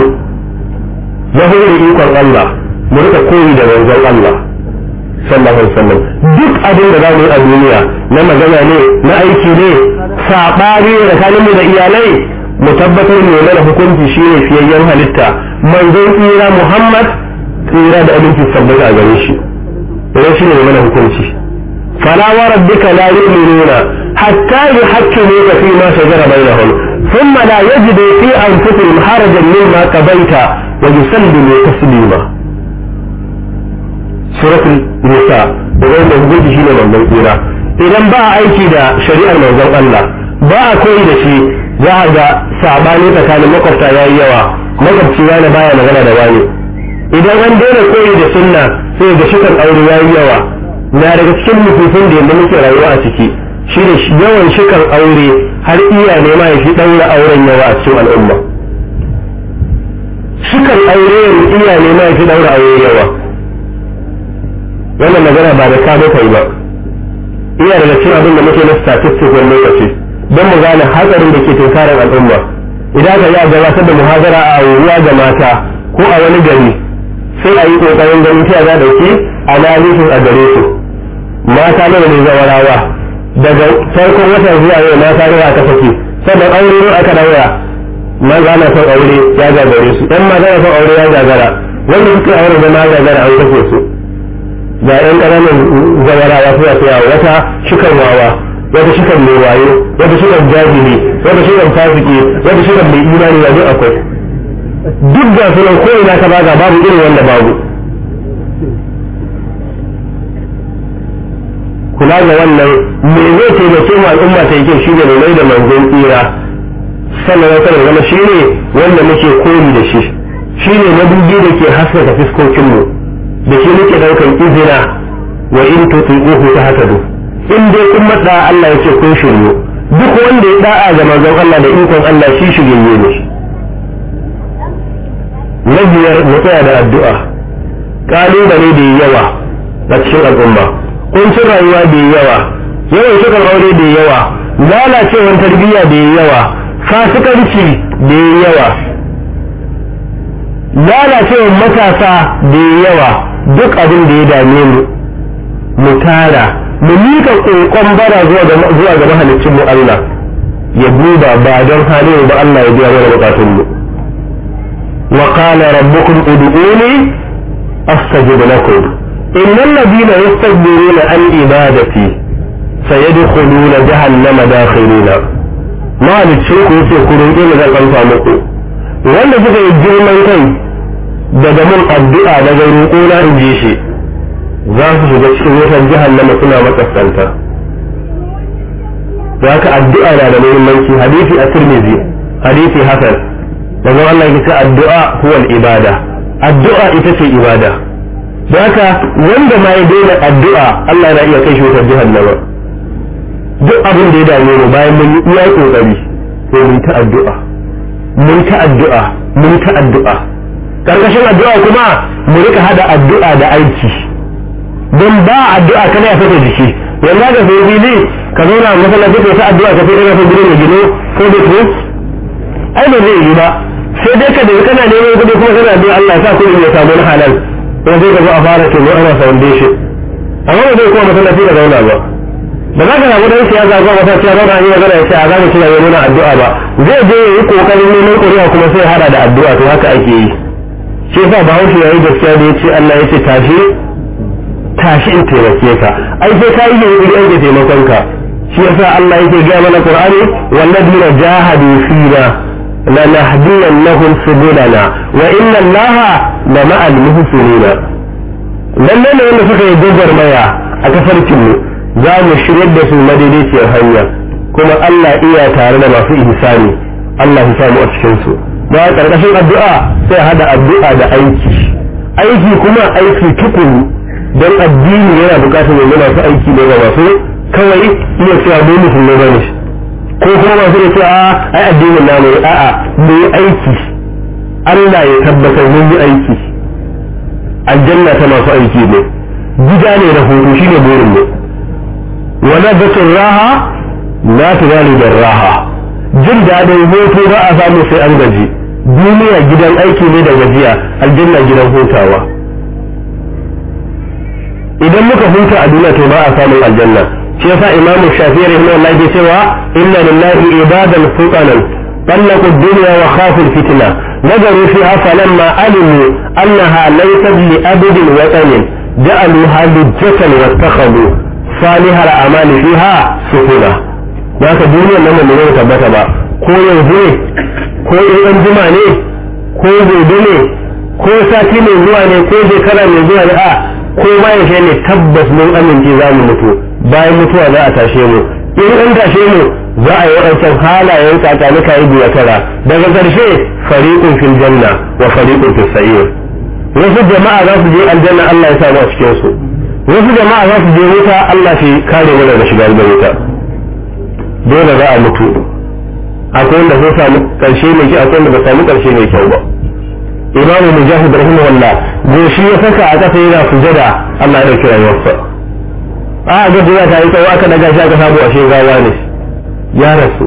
yahudu ikon Allah mu rika koyi da manzon Allah sallallahu alaihi wasallam duk abin da zamu yi a duniya na magana ne na aiki ne sabani da tsakanin mu da iyalai mu tabbatar ne mana hukunci shine fiyayyen halitta manzon tsira Muhammad tsira da abinci sabbata a gare shi idan shine ne mana hukunci fala wa rabbika la yu'minuna hatta yuhakkimuka fi ma shajara bainahum thumma la yajidu fi anfusihim harajan mimma qabaita wa yusallimu taslima suratul nisa da wanda hukunci shine manzon tsira idan ba a aiki da shari'ar manzon Allah ba a koyi da shi za a ga sabani tsakanin makwabta yayi yawa makwabci wani baya magana da wani idan an daina koyi da sunna sai ga shukan aure yayi yawa na daga cikin nufufin da yadda muke rayuwa a ciki shi da yawan shukan aure har iya nema ya fi ɗaura auren yawa a cikin al'umma shukan aure iya nema ya fi ɗaura aure yawa wannan magana ba da ka muka yi ba iya daga cikin abin da muke na statistics wani lokaci don mu gane hatsarin da ke tunkarar al'umma idan ka yi a gabatar da muhazara a ruwa ga mata ko a wani gari sai a yi kokarin ganin ta za dauki analysis a gare su mata nawa ne zawarawa daga farkon watan zuwa yau mata nawa aka saki sannan aure ne aka daura maza na son aure ya gagare su ɗan maza na son aure ya gagara wanda suke aure da ma gagara an kashe su ga ɗan ƙananan zawarawa suna tsaya wata shukan wawa wata shukan mai wayo wata shukan jahili wata shukan fasiki wata shukan mai imani ya duk akwai duk da sunan ko ina ka baga babu irin wanda babu kula ga wannan me zai taimake mu al'umma ta yake shi ne mai da manzon tsira sannan wata da zama shi ne wanda muke koyi da shi shi ne madubi da ke haskaka fiskokinmu da shi muke daukan izina wa in tuti'uhu tahtadu in dai kun matsa Allah yake kun shiryu duk wanda ya da'a ga manzon Allah da ikon Allah shi shirye ne na biyar mu tsaya da addu'a kalubale da yawa a cikin al'umma kuncin rayuwa da yawa yawan shukan aure da yawa lalacewar tarbiyya da yawa fasikanci da yawa lalacewar matasa da yawa duk abin da ya dame mu mu tara mu mika kokon bara zuwa ga zuwa ga mahalicin mu Allah ya duba ba don halin ba Allah ya biya mana bukatun mu wa qala rabbukum ud'uni astajib lakum innal ladina yastakbiruna an ibadati sayadkhuluna jahannama dakhirina mahalicin ku yace ku roƙe ni zan amsa muku wanda suka yi girman kai daga mun addu'a daga roƙona in ji shi za su shiga cikin wutar jahannama suna makaskanta za ka addu'a na da muhimmanci hadisi a tirmidhi hadisi hasan daga Allah ya ce addu'a huwa ibada addu'a ita ce ibada da haka wanda ma ya daina addu'a Allah na iya kai shi wutar jahannama duk abin da ya dame mu bayan mun yi iya kokari sai mun ta addu'a mun ta addu'a mun ta addu'a karkashin addu'a kuma mu rika hada addu'a da aiki don ba addu'a kana ya fata jiki yanda ga sai fili ka zauna masallaci ka ta addu'a ka fita ka gida ne gino ko da ku ai ba zai yi ba sai dai ka da kana neman kudi kuma kana addu'a Allah ya sa kudi ya samu na halal ko sai ka zo a fara tuno ana foundation amma ba zai kuma masallaci ka zauna ba ba za ka samu dan siyasa ko wata ciya zauna yi magana ya ce a zamu kira yi nuna addu'a ba zai je ya yi kokarin neman ƙuri'a kuma sai hada da addu'a to haka ake yi shi yasa bahaushe ya yi gaskiya da ya ce Allah ya ce tashi tashi in taimake ka ai sai ka yi yunkuri an ke taimakon ka shi yasa Allah yake gaya mana Qur'ani walladina jahadu fina lanahdiyannahum subulana wa inna Allaha la ma'al muhsinina lalle ne wanda suka yi gwagwarmaya a kafarkin mu za mu shiryar da su madaidaiciyar hanya kuma Allah iya tare da masu ihsani Allah ya samu a cikin su ba karkashin addu'a sai hada addu'a da aiki aiki kuma aiki tukuru don addini yana bukatar yanzu masu aiki ne ga masu kawai iya cewa mu musulmai ba ne ko kuma masu da cewa ai addinin na ne a'a mu yi aiki Allah ya tabbatar mun yi aiki aljanna ta masu aiki ne gida ne da hutu shine burin mu wala batun raha la tunalu da raha jin daɗin hutu ba a samu sai an gaji duniya gidan aiki ne da gajiya aljanna gidan hutawa idan muka huta a duniya to ba a samun aljanna shi yasa imamu shafi'i rahimahullah ke cewa inna lillahi ibadan fuqanan طلقوا الدنيا وخافوا الفتنة نظروا فيها فلما علموا أنها ليست لأبد وطن جعلوها لجة واتخذوا صالح الأعمال فيها سفنا ذاك الدنيا لما من يوم تبت با ko yanzu ne ko in juma ne ko gobe ne ko sati mai zuwa ne ko shekara mai zuwa ne a ko bayan shi ne tabbas mun amince za mu mutu bayan mutuwa za a tashe mu in an tashe mu za a yi waɗancan halayen kakanuka yi biya tara daga ƙarshe fariƙun fil janna wa fariƙun fil sa'ir wasu jama'a za su je aljanna Allah ya sa mu a cikin su wasu jama'a za su je wuta Allah shi kare mu daga shiga da wuta dole za a mutu akwai wanda sun samu ƙarshe mai kyau akwai wanda ba samu ƙarshe mai kyau ba imamu mujahid rahimahullah goshi ya saka a ƙasa yana sujada Allah ya dauki rayuwarsa a ga duniya ta yi tsawo aka daga shi aka samu a gawa ne ya rasu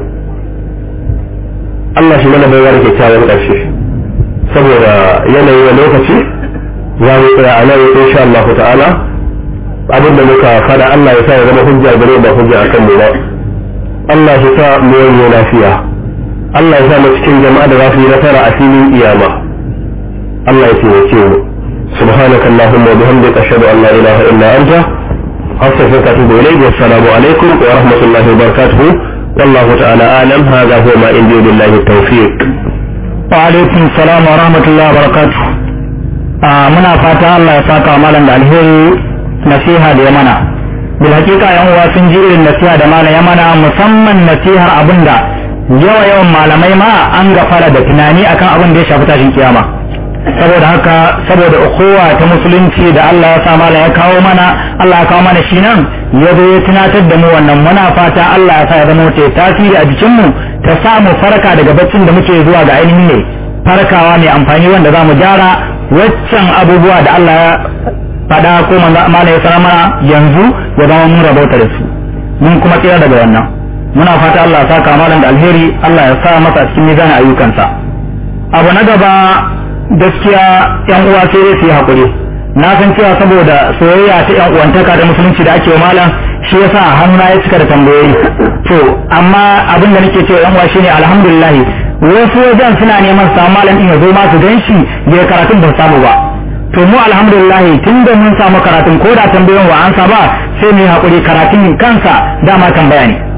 Allah shi mana baiwa da kyakkyawan ƙarshe saboda yanayi na lokaci za mu tsaya a nan insha Allah ta'ala abin da muka fada Allah ya sa ya zama hujja gare ba hujja akan mu ba Allah ya sa mu yi lafiya Allah ya sa mu cikin jama'a da za su yi nasara a filin kiyama Allah ya taimake mu سبحانك اللهم وبحمدك أشهد أن لا إله إلا أنت أستغفرك وأتوب إليك والسلام عليكم ورحمة الله وبركاته والله تعالى أعلم هذا هو ما عندي بالله التوفيق وعليكم السلام ورحمة الله وبركاته muna fata Allah ya saka malam da alheri nasiha da ya mana bil hakika yan uwa sun ji irin nasiha da malam ya mana musamman nasihar abinda yawa yawan malamai ma an gafara da tunani akan abin da ya shafi tashin kiyama saboda haka saboda ukuwa ta musulunci da Allah ya sa malam ya kawo mana Allah ya kawo mana shi nan ya zo ya tunatar da mu wannan muna fata Allah ya sa ya zama ta tasiri a jikinmu ta samu farka daga baccin da muke zuwa ga ainihin ne farkawa mai amfani wanda za mu gyara waccan abubuwa da Allah ya faɗa ko mana ya sanar mana yanzu ya zama mun rabauta da su mun kuma tsira daga wannan muna fata Allah ya saka malam da alheri Allah ya sa masa cikin mizanin ayyukansa abu na gaba gaskiya yan uwa sai dai su yi hakuri na san cewa saboda soyayya ta yan uwantaka da musulunci da ake wa malam shi yasa hannuna ya cika da tambayoyi to amma abin da nake cewa yan uwa shine alhamdulillah wasu wajen suna neman su samu malam din ya zo ma su gan shi ya karatun ba samu ba to mu alhamdulillah tun da mun samu karatun ko da tambayoyin wa ansa ba sai mu yi hakuri karatun kansa dama tambaya ne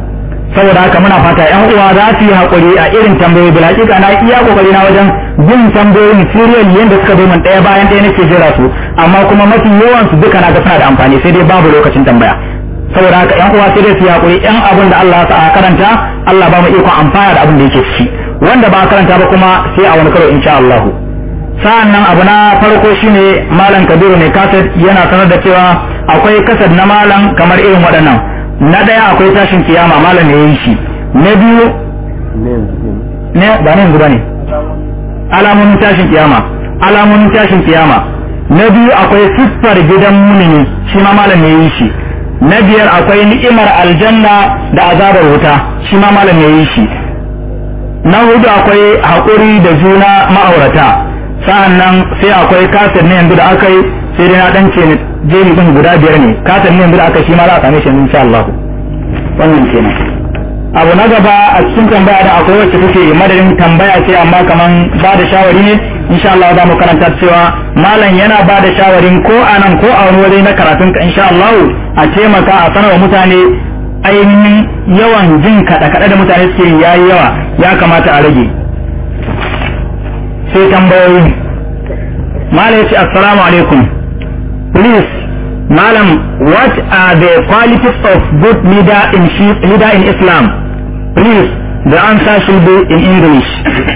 saboda haka muna fata yan uwa za su yi hakuri a irin tambayoyi bil hakika na iya kokari na wajen bin tambayoyin serial yanda suka zo min daya bayan daya nake jira su amma kuma mafi yawan su duka na ga suna da amfani sai dai babu lokacin tambaya saboda haka yan uwa sai dai su yi hakuri yan abin da Allah ya sa a karanta Allah ba mu iko amfana da abin da yake ciki wanda ba a karanta ba kuma sai a wani karo insha Allah sa'an nan abu na farko shine malam kabiru ne kaset yana sanar da cewa akwai kasad na malam kamar irin waɗannan na ɗaya akwai tashin kiyama malam ya yi shi na biyu ne ba ne yanzu ba ne alamomin tashin kiyama alamomin tashin kiyama na biyu akwai siffar gidan mumini shi ma malam ya yi shi na biyar akwai ni'imar aljanna da azabar wuta shi ma malam ya yi shi na hudu akwai haƙuri da juna ma'aurata sa'an nan sai akwai kasar ne yanzu da aka yi sai dai na dan ce jeri din guda biyar ne kasar ne yanzu da aka shi ma za a same shi insha Allah wannan kenan abu na gaba a cikin tambaya da akwai wacce take madadin tambaya ce amma kaman ba da shawari ne insha Allah za mu karanta cewa malam yana ba da shawarin ko a nan ko a wani waje na karatun ka insha Allah a taimaka a sanarwa mutane ainihin yawan jin kaɗe-kaɗe da mutane suke yayi yawa ya kamata a rage sai tambayoyi malam ya ce assalamu alaikum please malam what are the qualities of good leader in leader in islam please the answer should be in english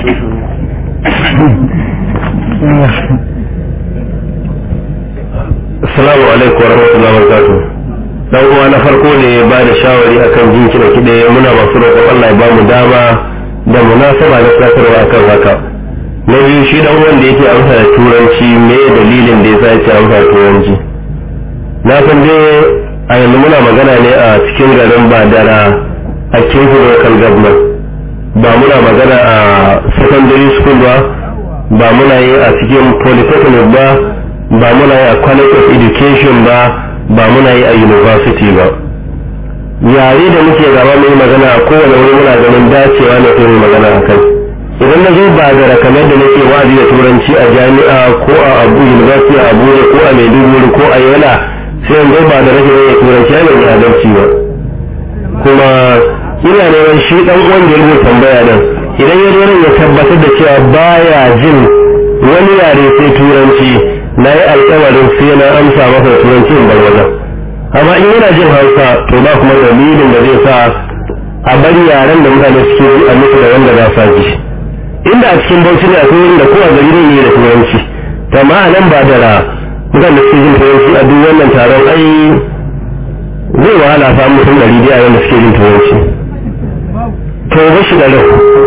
assalamu alaikum warahmatullahi wabarakatuh dan uwa na farko ne ya ba da shawari akan jin kiɗa kiɗe muna masu roƙon Allah ya ba mu dama da munasaba na tsakarwa akan haka na biyu shi dan wanda yake amsa da turanci me dalilin da yasa yake amsa da turanci na san dai a yanzu muna magana ne a cikin garin badara a cikin local government ba muna magana a secondary school ba ba muna yi a cikin polytechnic ba ba muna yi a college of education ba ba muna yi a university ba yare da muke gaba mai magana a kowane wuri muna ganin dacewa ne ko magana a kai idan na zo ba da kamar da nake wa'azi da turanci a jami'a ko a abu university a abuja ko a maiduguri ko a yola sai in zo ba da rashin yin turanci ya mai adalci ba kuma ina neman shi dan uwan da ya rubuta tambaya nan idan ya zo ya tabbatar da cewa baya jin wani yare sai turanci na yi alkawarin sai na amsa masa da turanci in bar wajen amma in yana jin hausa to ba kuma dalilin da zai sa a bari yaren da mutane suke ji a musu da wanda za sa ji inda a cikin bauchi ne akwai wurin da kowa gari ne da turanci to ma nan ba da ra mutane da suke jin turanci a duk wannan taron ai zai wahala fa mutum ɗari biyu a da suke jin turanci to ba shi da rai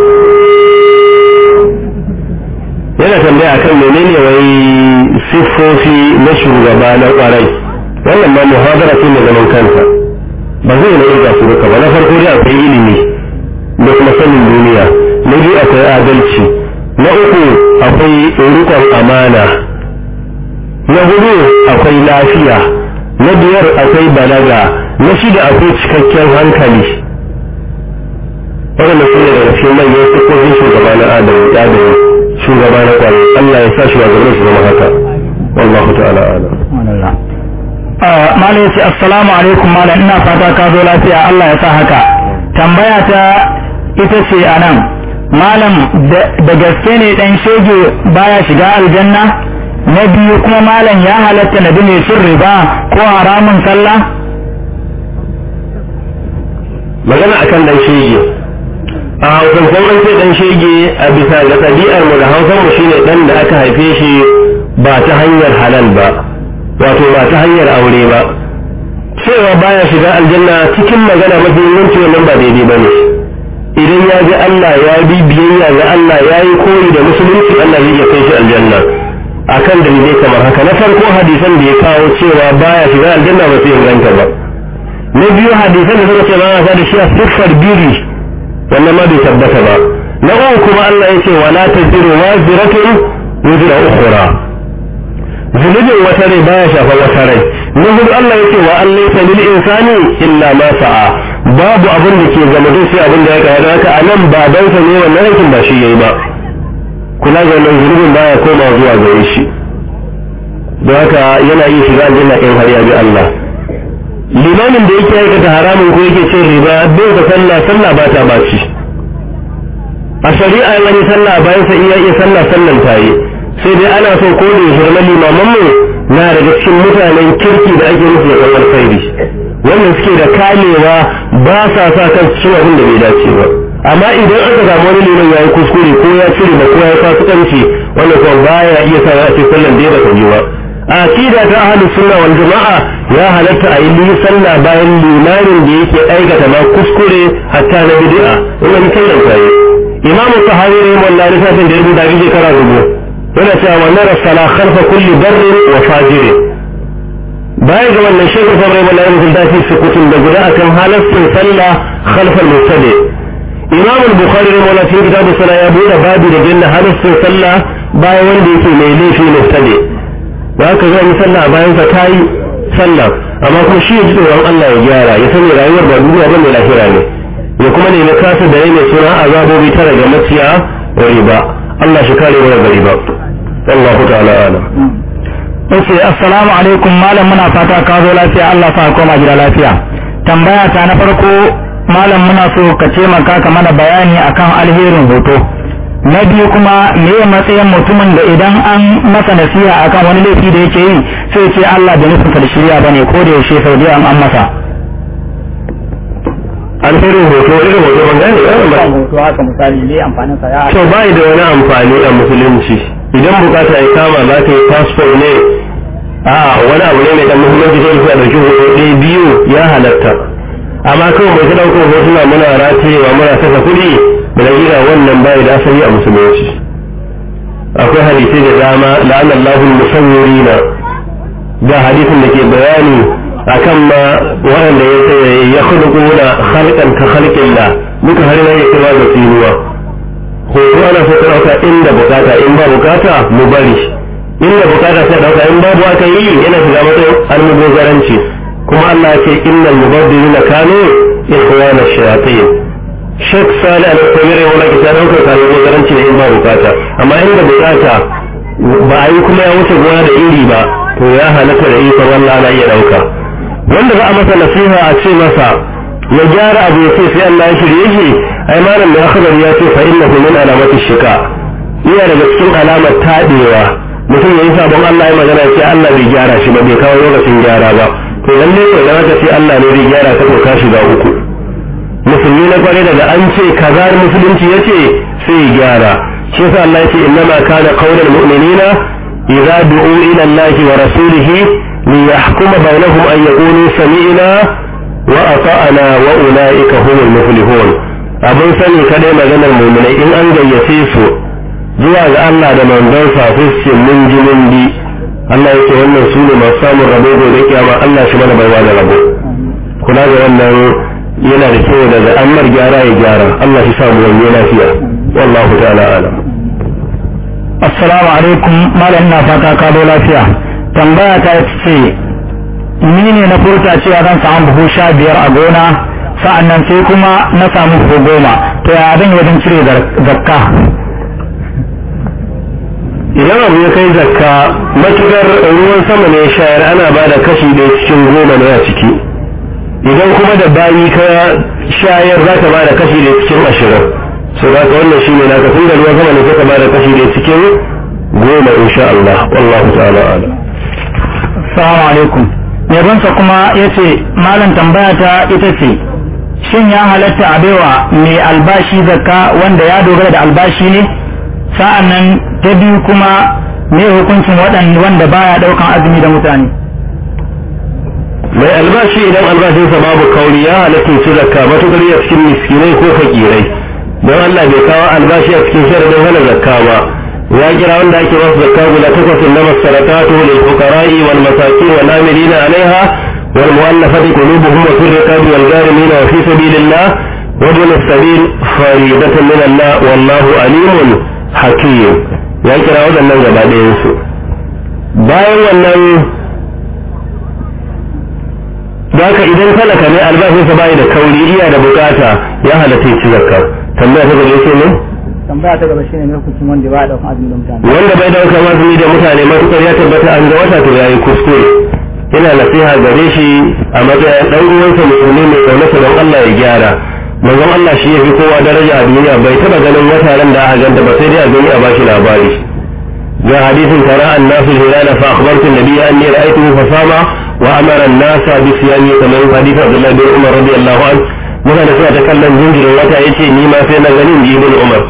yana tambaya kan menene wai siffofi na shugaba na kwarai wannan ma muhadara ce mai zaman kansa ba zai na irga su duka ba na farko dai akwai ilimi da kuma sanin duniya na biyu akwai adalci na uku akwai rikon amana na hudu akwai lafiya na biyar akwai balaga na shida akwai cikakken hankali waɗanda su ne daga cikin manyan siffofin shugaba na adamu shugaba na kwari Allah ya sa shugabannin su zama haka wallahu ta'ala alam malam yace assalamu alaikum malam ina fata ka zo lafiya Allah ya sa haka tambaya ta ita ce anan malam da gaske ne dan shege baya shiga aljanna na biyu kuma malam ya halatta na bi mai cin riba ko haramun sallah magana akan dan shege a hausan an ce dan shege a bisa ga ɗabi'ar mu da hausan mu shine dan da aka haife shi ba ta hanyar halal ba wato ba ta hanyar aure ba cewa baya shiga aljanna cikin magana mafi inganci wannan ba daidai bane idan ya ji Allah ya bi biyayya ga Allah ya yi koyi da musulunci Allah zai iya kai shi aljanna akan dalilai kamar haka na farko hadisan da ya kawo cewa baya shiga aljanna ba sai inganta ba na biyu hadisan da suka ce ba sa da shi a siffar biri wannan ma bai tabbata ba na uku kuma Allah ya ce wala taziru waziratun wuzra ukhra zunubin wata rai baya shafa wata rai na hudu Allah ya ce wa an laysa lil insani illa ma sa'a babu abin da ke zama dai sai abin da ya kawo haka anan babansa ne wannan aikin ba shi yayi ba kula ga wannan zunubin baya koma zuwa gare shi don haka yana iya shiga aljanna in har ya bi Allah limamin da yake aikata haramun ko yake cin riba bai da sallah sallah ba ta baci a shari'a wani sallah bayan sa iya iya sallah sallan ta yi sai dai ana so ko da shirma limaman mu na daga cikin mutanen kirki da ake musu da kawar sairi wanda suke da kamewa ba sa sa kan cikin abin da bai dace ba amma idan aka samu wani liman ya yi kuskure ko ya cire ba ko ya fasikanci wanda kuma baya iya sa ya ce sallan da ya bata yi ba a aqida ta ahlus sunna wal jama'a ya halatta a yi sallah bayan limamin da yake aikata ma kuskure hatta na bid'a wannan sallan ta yi imamu sahabi ne wallahi lissafin da ya rubuta bi shekara rubu yana cewa wannan rasala khalfa kulli barrin wa fajiri baya ga wannan shekar fa bai wallahi mutum da fi sukutun da guda akan halastin sallah khalfa al-mustadi imam al-bukhari ne wallahi cikin kitabu sallah ya bude babu da janna halastin sallah bayan wanda yake mai laifi mustadi da haka zai yi sallah bayan sa tayi sallah amma kuma shi ya ji tsoron Allah ya gyara ya sani rayuwar ba duniya ba mai lahira ne ya kuma ne na kasa da mai suna azabobi tara ga maciya wa riba Allah shi kare wa daga riba Allah ta'ala alam Yace assalamu alaikum malam muna fata ka zo lafiya Allah sa koma gida lafiya tambaya ta na farko malam muna so ka ce maka ka mana bayani akan alherin hoto na biyu kuma me matsayin mutumin da idan an masa nasiha akan wani laifi da yake yi sai ce Allah da nufin da shirya bane ko da yaushe sau da an masa alherin hoto irin hoto ban gane ba hoto haka misali ne amfanin sa ya to bai da wani amfani a musulunci idan bukata ya kama za ka yi passport ne a wani abu ne mai dan muhimmanci sai ka dauki hoto ɗaya biyu ya halatta amma kawai mai ta ɗaukar hotuna muna ratayewa muna saka kuɗi da gida wannan bai da asali a musulunci akwai hadisi da dama la'anallahu musawwirina ga hadisin da ke bayani akan ma waɗanda ya ce ya khulquna khalqan ka khalqillah duka har ne ya da tsinuwa hoto ana so ka dauka inda bukata in ba bukata mu bari inda bukata sai dauka in babu aka yi yana shiga matsayin almubazaranci kuma Allah ya ce innal mubadirina kanu ikhwana shayatin Sheikh Salih Al-Qamiri wala ki sai dauka kan mubazaranci ne in ba bukata amma inda bukata ba a yi kuma ya wuce gona da iri ba to ya halatta da ikon Allah na iya dauka wanda za a masa nasiha a ce masa ya gyara abu ya ce sai Allah ya shirye shi ai malam mai akhbar ya ce fa innahu min alamati shika iya daga cikin alamar tadewa mutum yayi sabon Allah ya magana ce Allah bai gyara shi ba bai kawo lokacin gyara ba to lalle ko da aka ce Allah ne bai gyara ka to ka shiga uku musulmi na kware daga an ce kaza musulunci yace sai ya gyara shi yasa Allah ya ce innama kana qaulul mu'minina idza du'u ila Allah wa rasulihi liyahkuma bainahum an yaqulu sami'na وأطأنا وأولئك هم المفلحون abin sani kadai maganar muminai in an gayyace su zuwa ga Allah da manzonsa su ce mun ji mun bi Allah yake wannan su ne masu samun rabo gobe kiyama Allah shi mana baiwa da rabo kula da wannan yana da kyau daga ammar gyara ya gyara Allah shi samu wani lafiya wallahu ta'ala alam assalamu alaikum malam na fata ka zo lafiya tambaya ta ce ni ne na furta cewa zan samu buhu sha biyar a gona sa'an nan sai kuma na samu buhu goma to ya zan yi wajen cire zakka idan abu ya kai zakka matukar ruwan sama ne shayar ana ba da kashi ɗaya cikin goma ne a ciki idan kuma da bayi ka shayar za ka ba da kashi ɗaya cikin ashirin so za ka wannan shi ne naka tun da ruwan sama ne ka ba da kashi ɗaya cikin goma insha Allah wallahu ta'ala ala assalamu alaikum yabansa kuma ya ce malam tambaya ta ita ce shin ya halatta a baiwa mai albashi zakka wanda ya dogara da albashi ne sa'an nan ta biyu kuma me hukuncin waɗanda wanda baya ɗaukan azumi da mutane mai albashi idan albashinsa babu kauri ya halatta su zakka matukar ya cikin miskinai ko fakirai don Allah bai kawo albashi a cikin sharadin hana zakka ba ya kira wanda ake masu zakka guda takwas na masarakatu lil fuqara'i wal masakin wal amilina alaiha wal mu'allafati qulubuhum wa fil riqabi wal gharimin wa fi sabilillah wa ibn as-sabil faridatan min Allah wallahu alimun hakim ya kira waɗannan gaba ɗayan su bayan wannan Daka idan talaka ne albashinsa bai da kauri iya da bukata ya halatta ya ci zakka tambaya ta gaba ce ne tambaya ta gaba shine ne hukuncin wanda baya ɗaukan azumi da mutane wanda bai dauka azumi da mutane matukar ya tabbata an ga wata to yayi kuskure ina nasiha gare shi a matsayin dan uwansa musulmi mai kaunarsa don Allah ya gyara manzon Allah shi yafi kowa daraja a duniya bai taba ganin wata ran da aka ganta ba sai dai a duniya ba shi labari ga hadisin tara annasu hilala fa akhbartu an-nabiy anni ra'aytuhu fa sama wa amara an-nasa bi siyami kamar hadith Abdullah bin Umar radiyallahu anhu muna da suna ta kallon jinjirin wata yace ni ma sai na ganin ji ibn Umar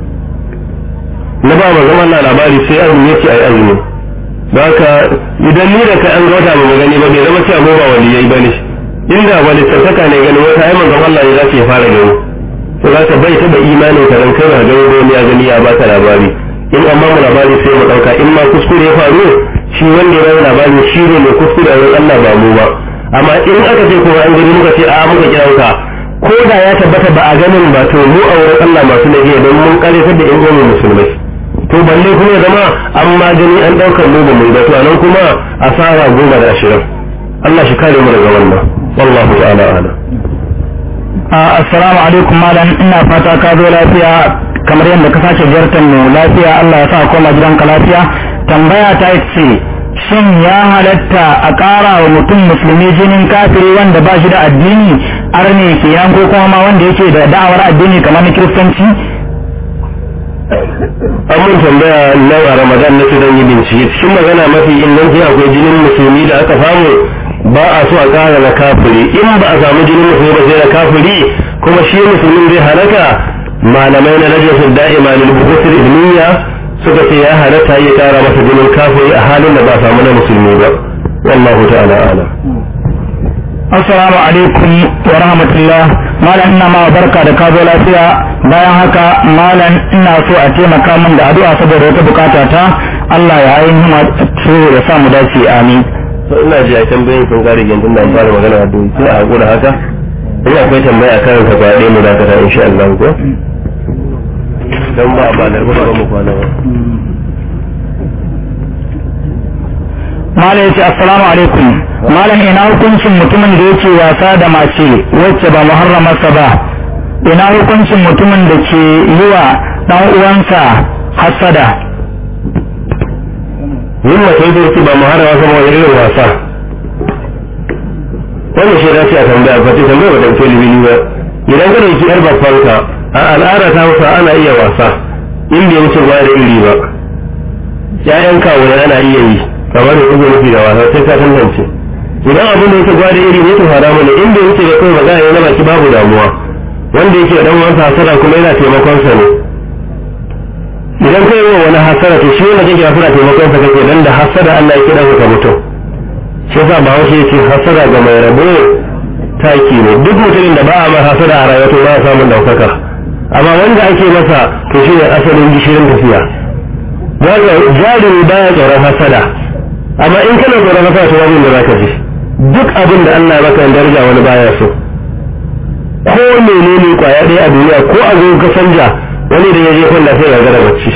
na ba manzon Allah labari sai azumi yace ai azumi da haka idan ni da ka an ga wata ba mu gani ba bai zama cewa mu ba waliyai bane inda wani tattaka ne ganin wata ai manzon Allah ya zace fara gani to zaka bai taba imanin ka ran kai ba gani ba ya gani ya baka labari in amma mu labari sai mu dauka in ma kuskure ya faru shi wanda ya bada labari shi ne mai kuskure a Allah ba mu ba amma in aka ce ko an gani muka ce a muka kira ka ko da ya tabbata ba a ganin ba to mu a wurin Allah masu laifi don mun kare da in uwan musulmai to balle kuma ya zama an magani an daukar mu ba mu ba to nan kuma asara goma da ashirin Allah shi kare mu daga wannan wallahu ta'ala a'lam assalamu alaikum malam ina fata ka zo lafiya kamar yadda ka sake ziyartar mu lafiya Allah ya sa koma gidanka lafiya tambaya ta ce shin ya halatta a ƙara wa mutum musulmi jinin kafiri wanda ba shi da addini arne kenan ko kuma ma wanda yake da da'awar addini kamar na kiristanci an mun tambaya nan a ramadan na don yi bincike cikin magana mafi inganci akwai jinin musulmi da aka samu ba a so a ƙara na kafiri in ba a samu jinin musulmi ba sai na kafiri kuma shi musulmin zai halaka malamai na rajin da'ima lil buhutul ibniya suka ce ya halatta ya ƙara masa jinin kafiri a halin da ba a samu na musulmi ba wallahu ta'ala ala assalamu alaikum wa rahmatullah malam ina ma barka da ka zo lafiya bayan haka malam ina so a taimaka min da addu'a saboda wata bukata ta Allah ya ainihin ya sa mu dace amin ina ji a tambayin sun kare gindin da fara magana a doki sai a hakura haka in akwai tambaya a karin ka kwaɗe mu da kata insha Allah ko dan ba a ba da ba mu kwana ba malam ya ce assalamu alaikum malam ina hukuncin mutumin da yake wasa da mace wacce ba muharramarsa ba ina hukuncin mutumin da ke yi wa dan uwansa hasada yin mace da yake ba muharrama sama wani irin wasa wannan shi dace a tambaya ba ce tambaya ba da ke libini ba idan ka dauki yar babbanka a al'ada ta hausa ana iya wasa in bai wuce ba da iri ba ƴaƴan kawai ana iya yi kamar da kuma nufi da wasa sai ka tantance idan abin da yake gwada iri ne to haramu ne in bai wuce da kai magana ya zama ki babu damuwa wanda yake dan wansa hasara kuma yana taimakon sa ne idan kai yi wani hasara to shi wanda kake hasara taimakon sa kake dan da hasara Allah ya kira ka mutum shi yasa ba wace yake hasara ga mai rabo taki ne duk mutumin da ba a masa hasara a rayuwa to ba ya samun daukaka amma wanda ake masa to shi ne asalin gishirin tafiya daga jarumi baya tsoron hasada amma in kana tsoron hasada to wani da zaka ji duk abin da Allah ya baka daraja wani baya so ko menene kwaya ɗaya a duniya ko a zo ka canja wani da ya je kwalla sai ya gara bacci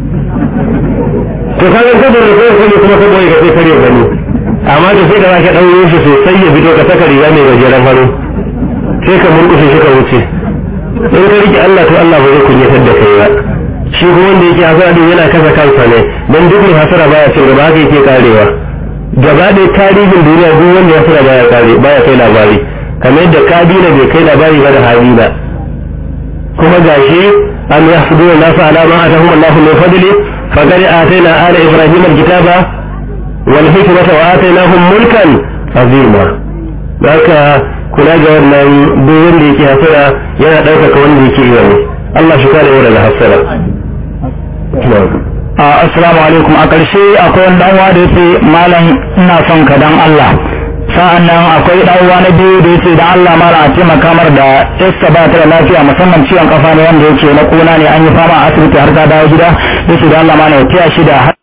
to kaga ka da kai kuma kuma ka boye ka sai kare gani amma da sai da zaka dauro shi sosai ya fito ka saka riga mai gajeren hannu sai ka murƙushe shi ka wuce in ka rike Allah to Allah ba zai kunyatar da kai ba shi kuma wanda yake hasara din yana kasa kansa ne dan duk mai hasara baya cin gaba haka yake karewa gaba ɗaya tarihin duniya duk wanda ya hasara baya kare baya kai labari kamar yadda kabila bai kai labari ba da habila kuma gashi an yahsuduna nasu ala ma atahum Allahu min fadli faqad atayna ala ibrahim alkitaba wal hikmata wa atainahum mulkan azima haka kula ga wannan duk wanda yake hasara yana ɗaukaka wanda yake yi wani Allah shi kare mu daga hasara assalamu alaikum a ƙarshe akwai wani dan da yace malam ina son ka dan Allah sa'an nan akwai dan uwa na biyu da yace dan Allah mara a taimaka mar da yasta ba ta da lafiya musamman ciwon kafa ne wanda yake na kuna ne an yi fama a asibiti har ta dawo gida yace dan Allah mana ya tiya shi da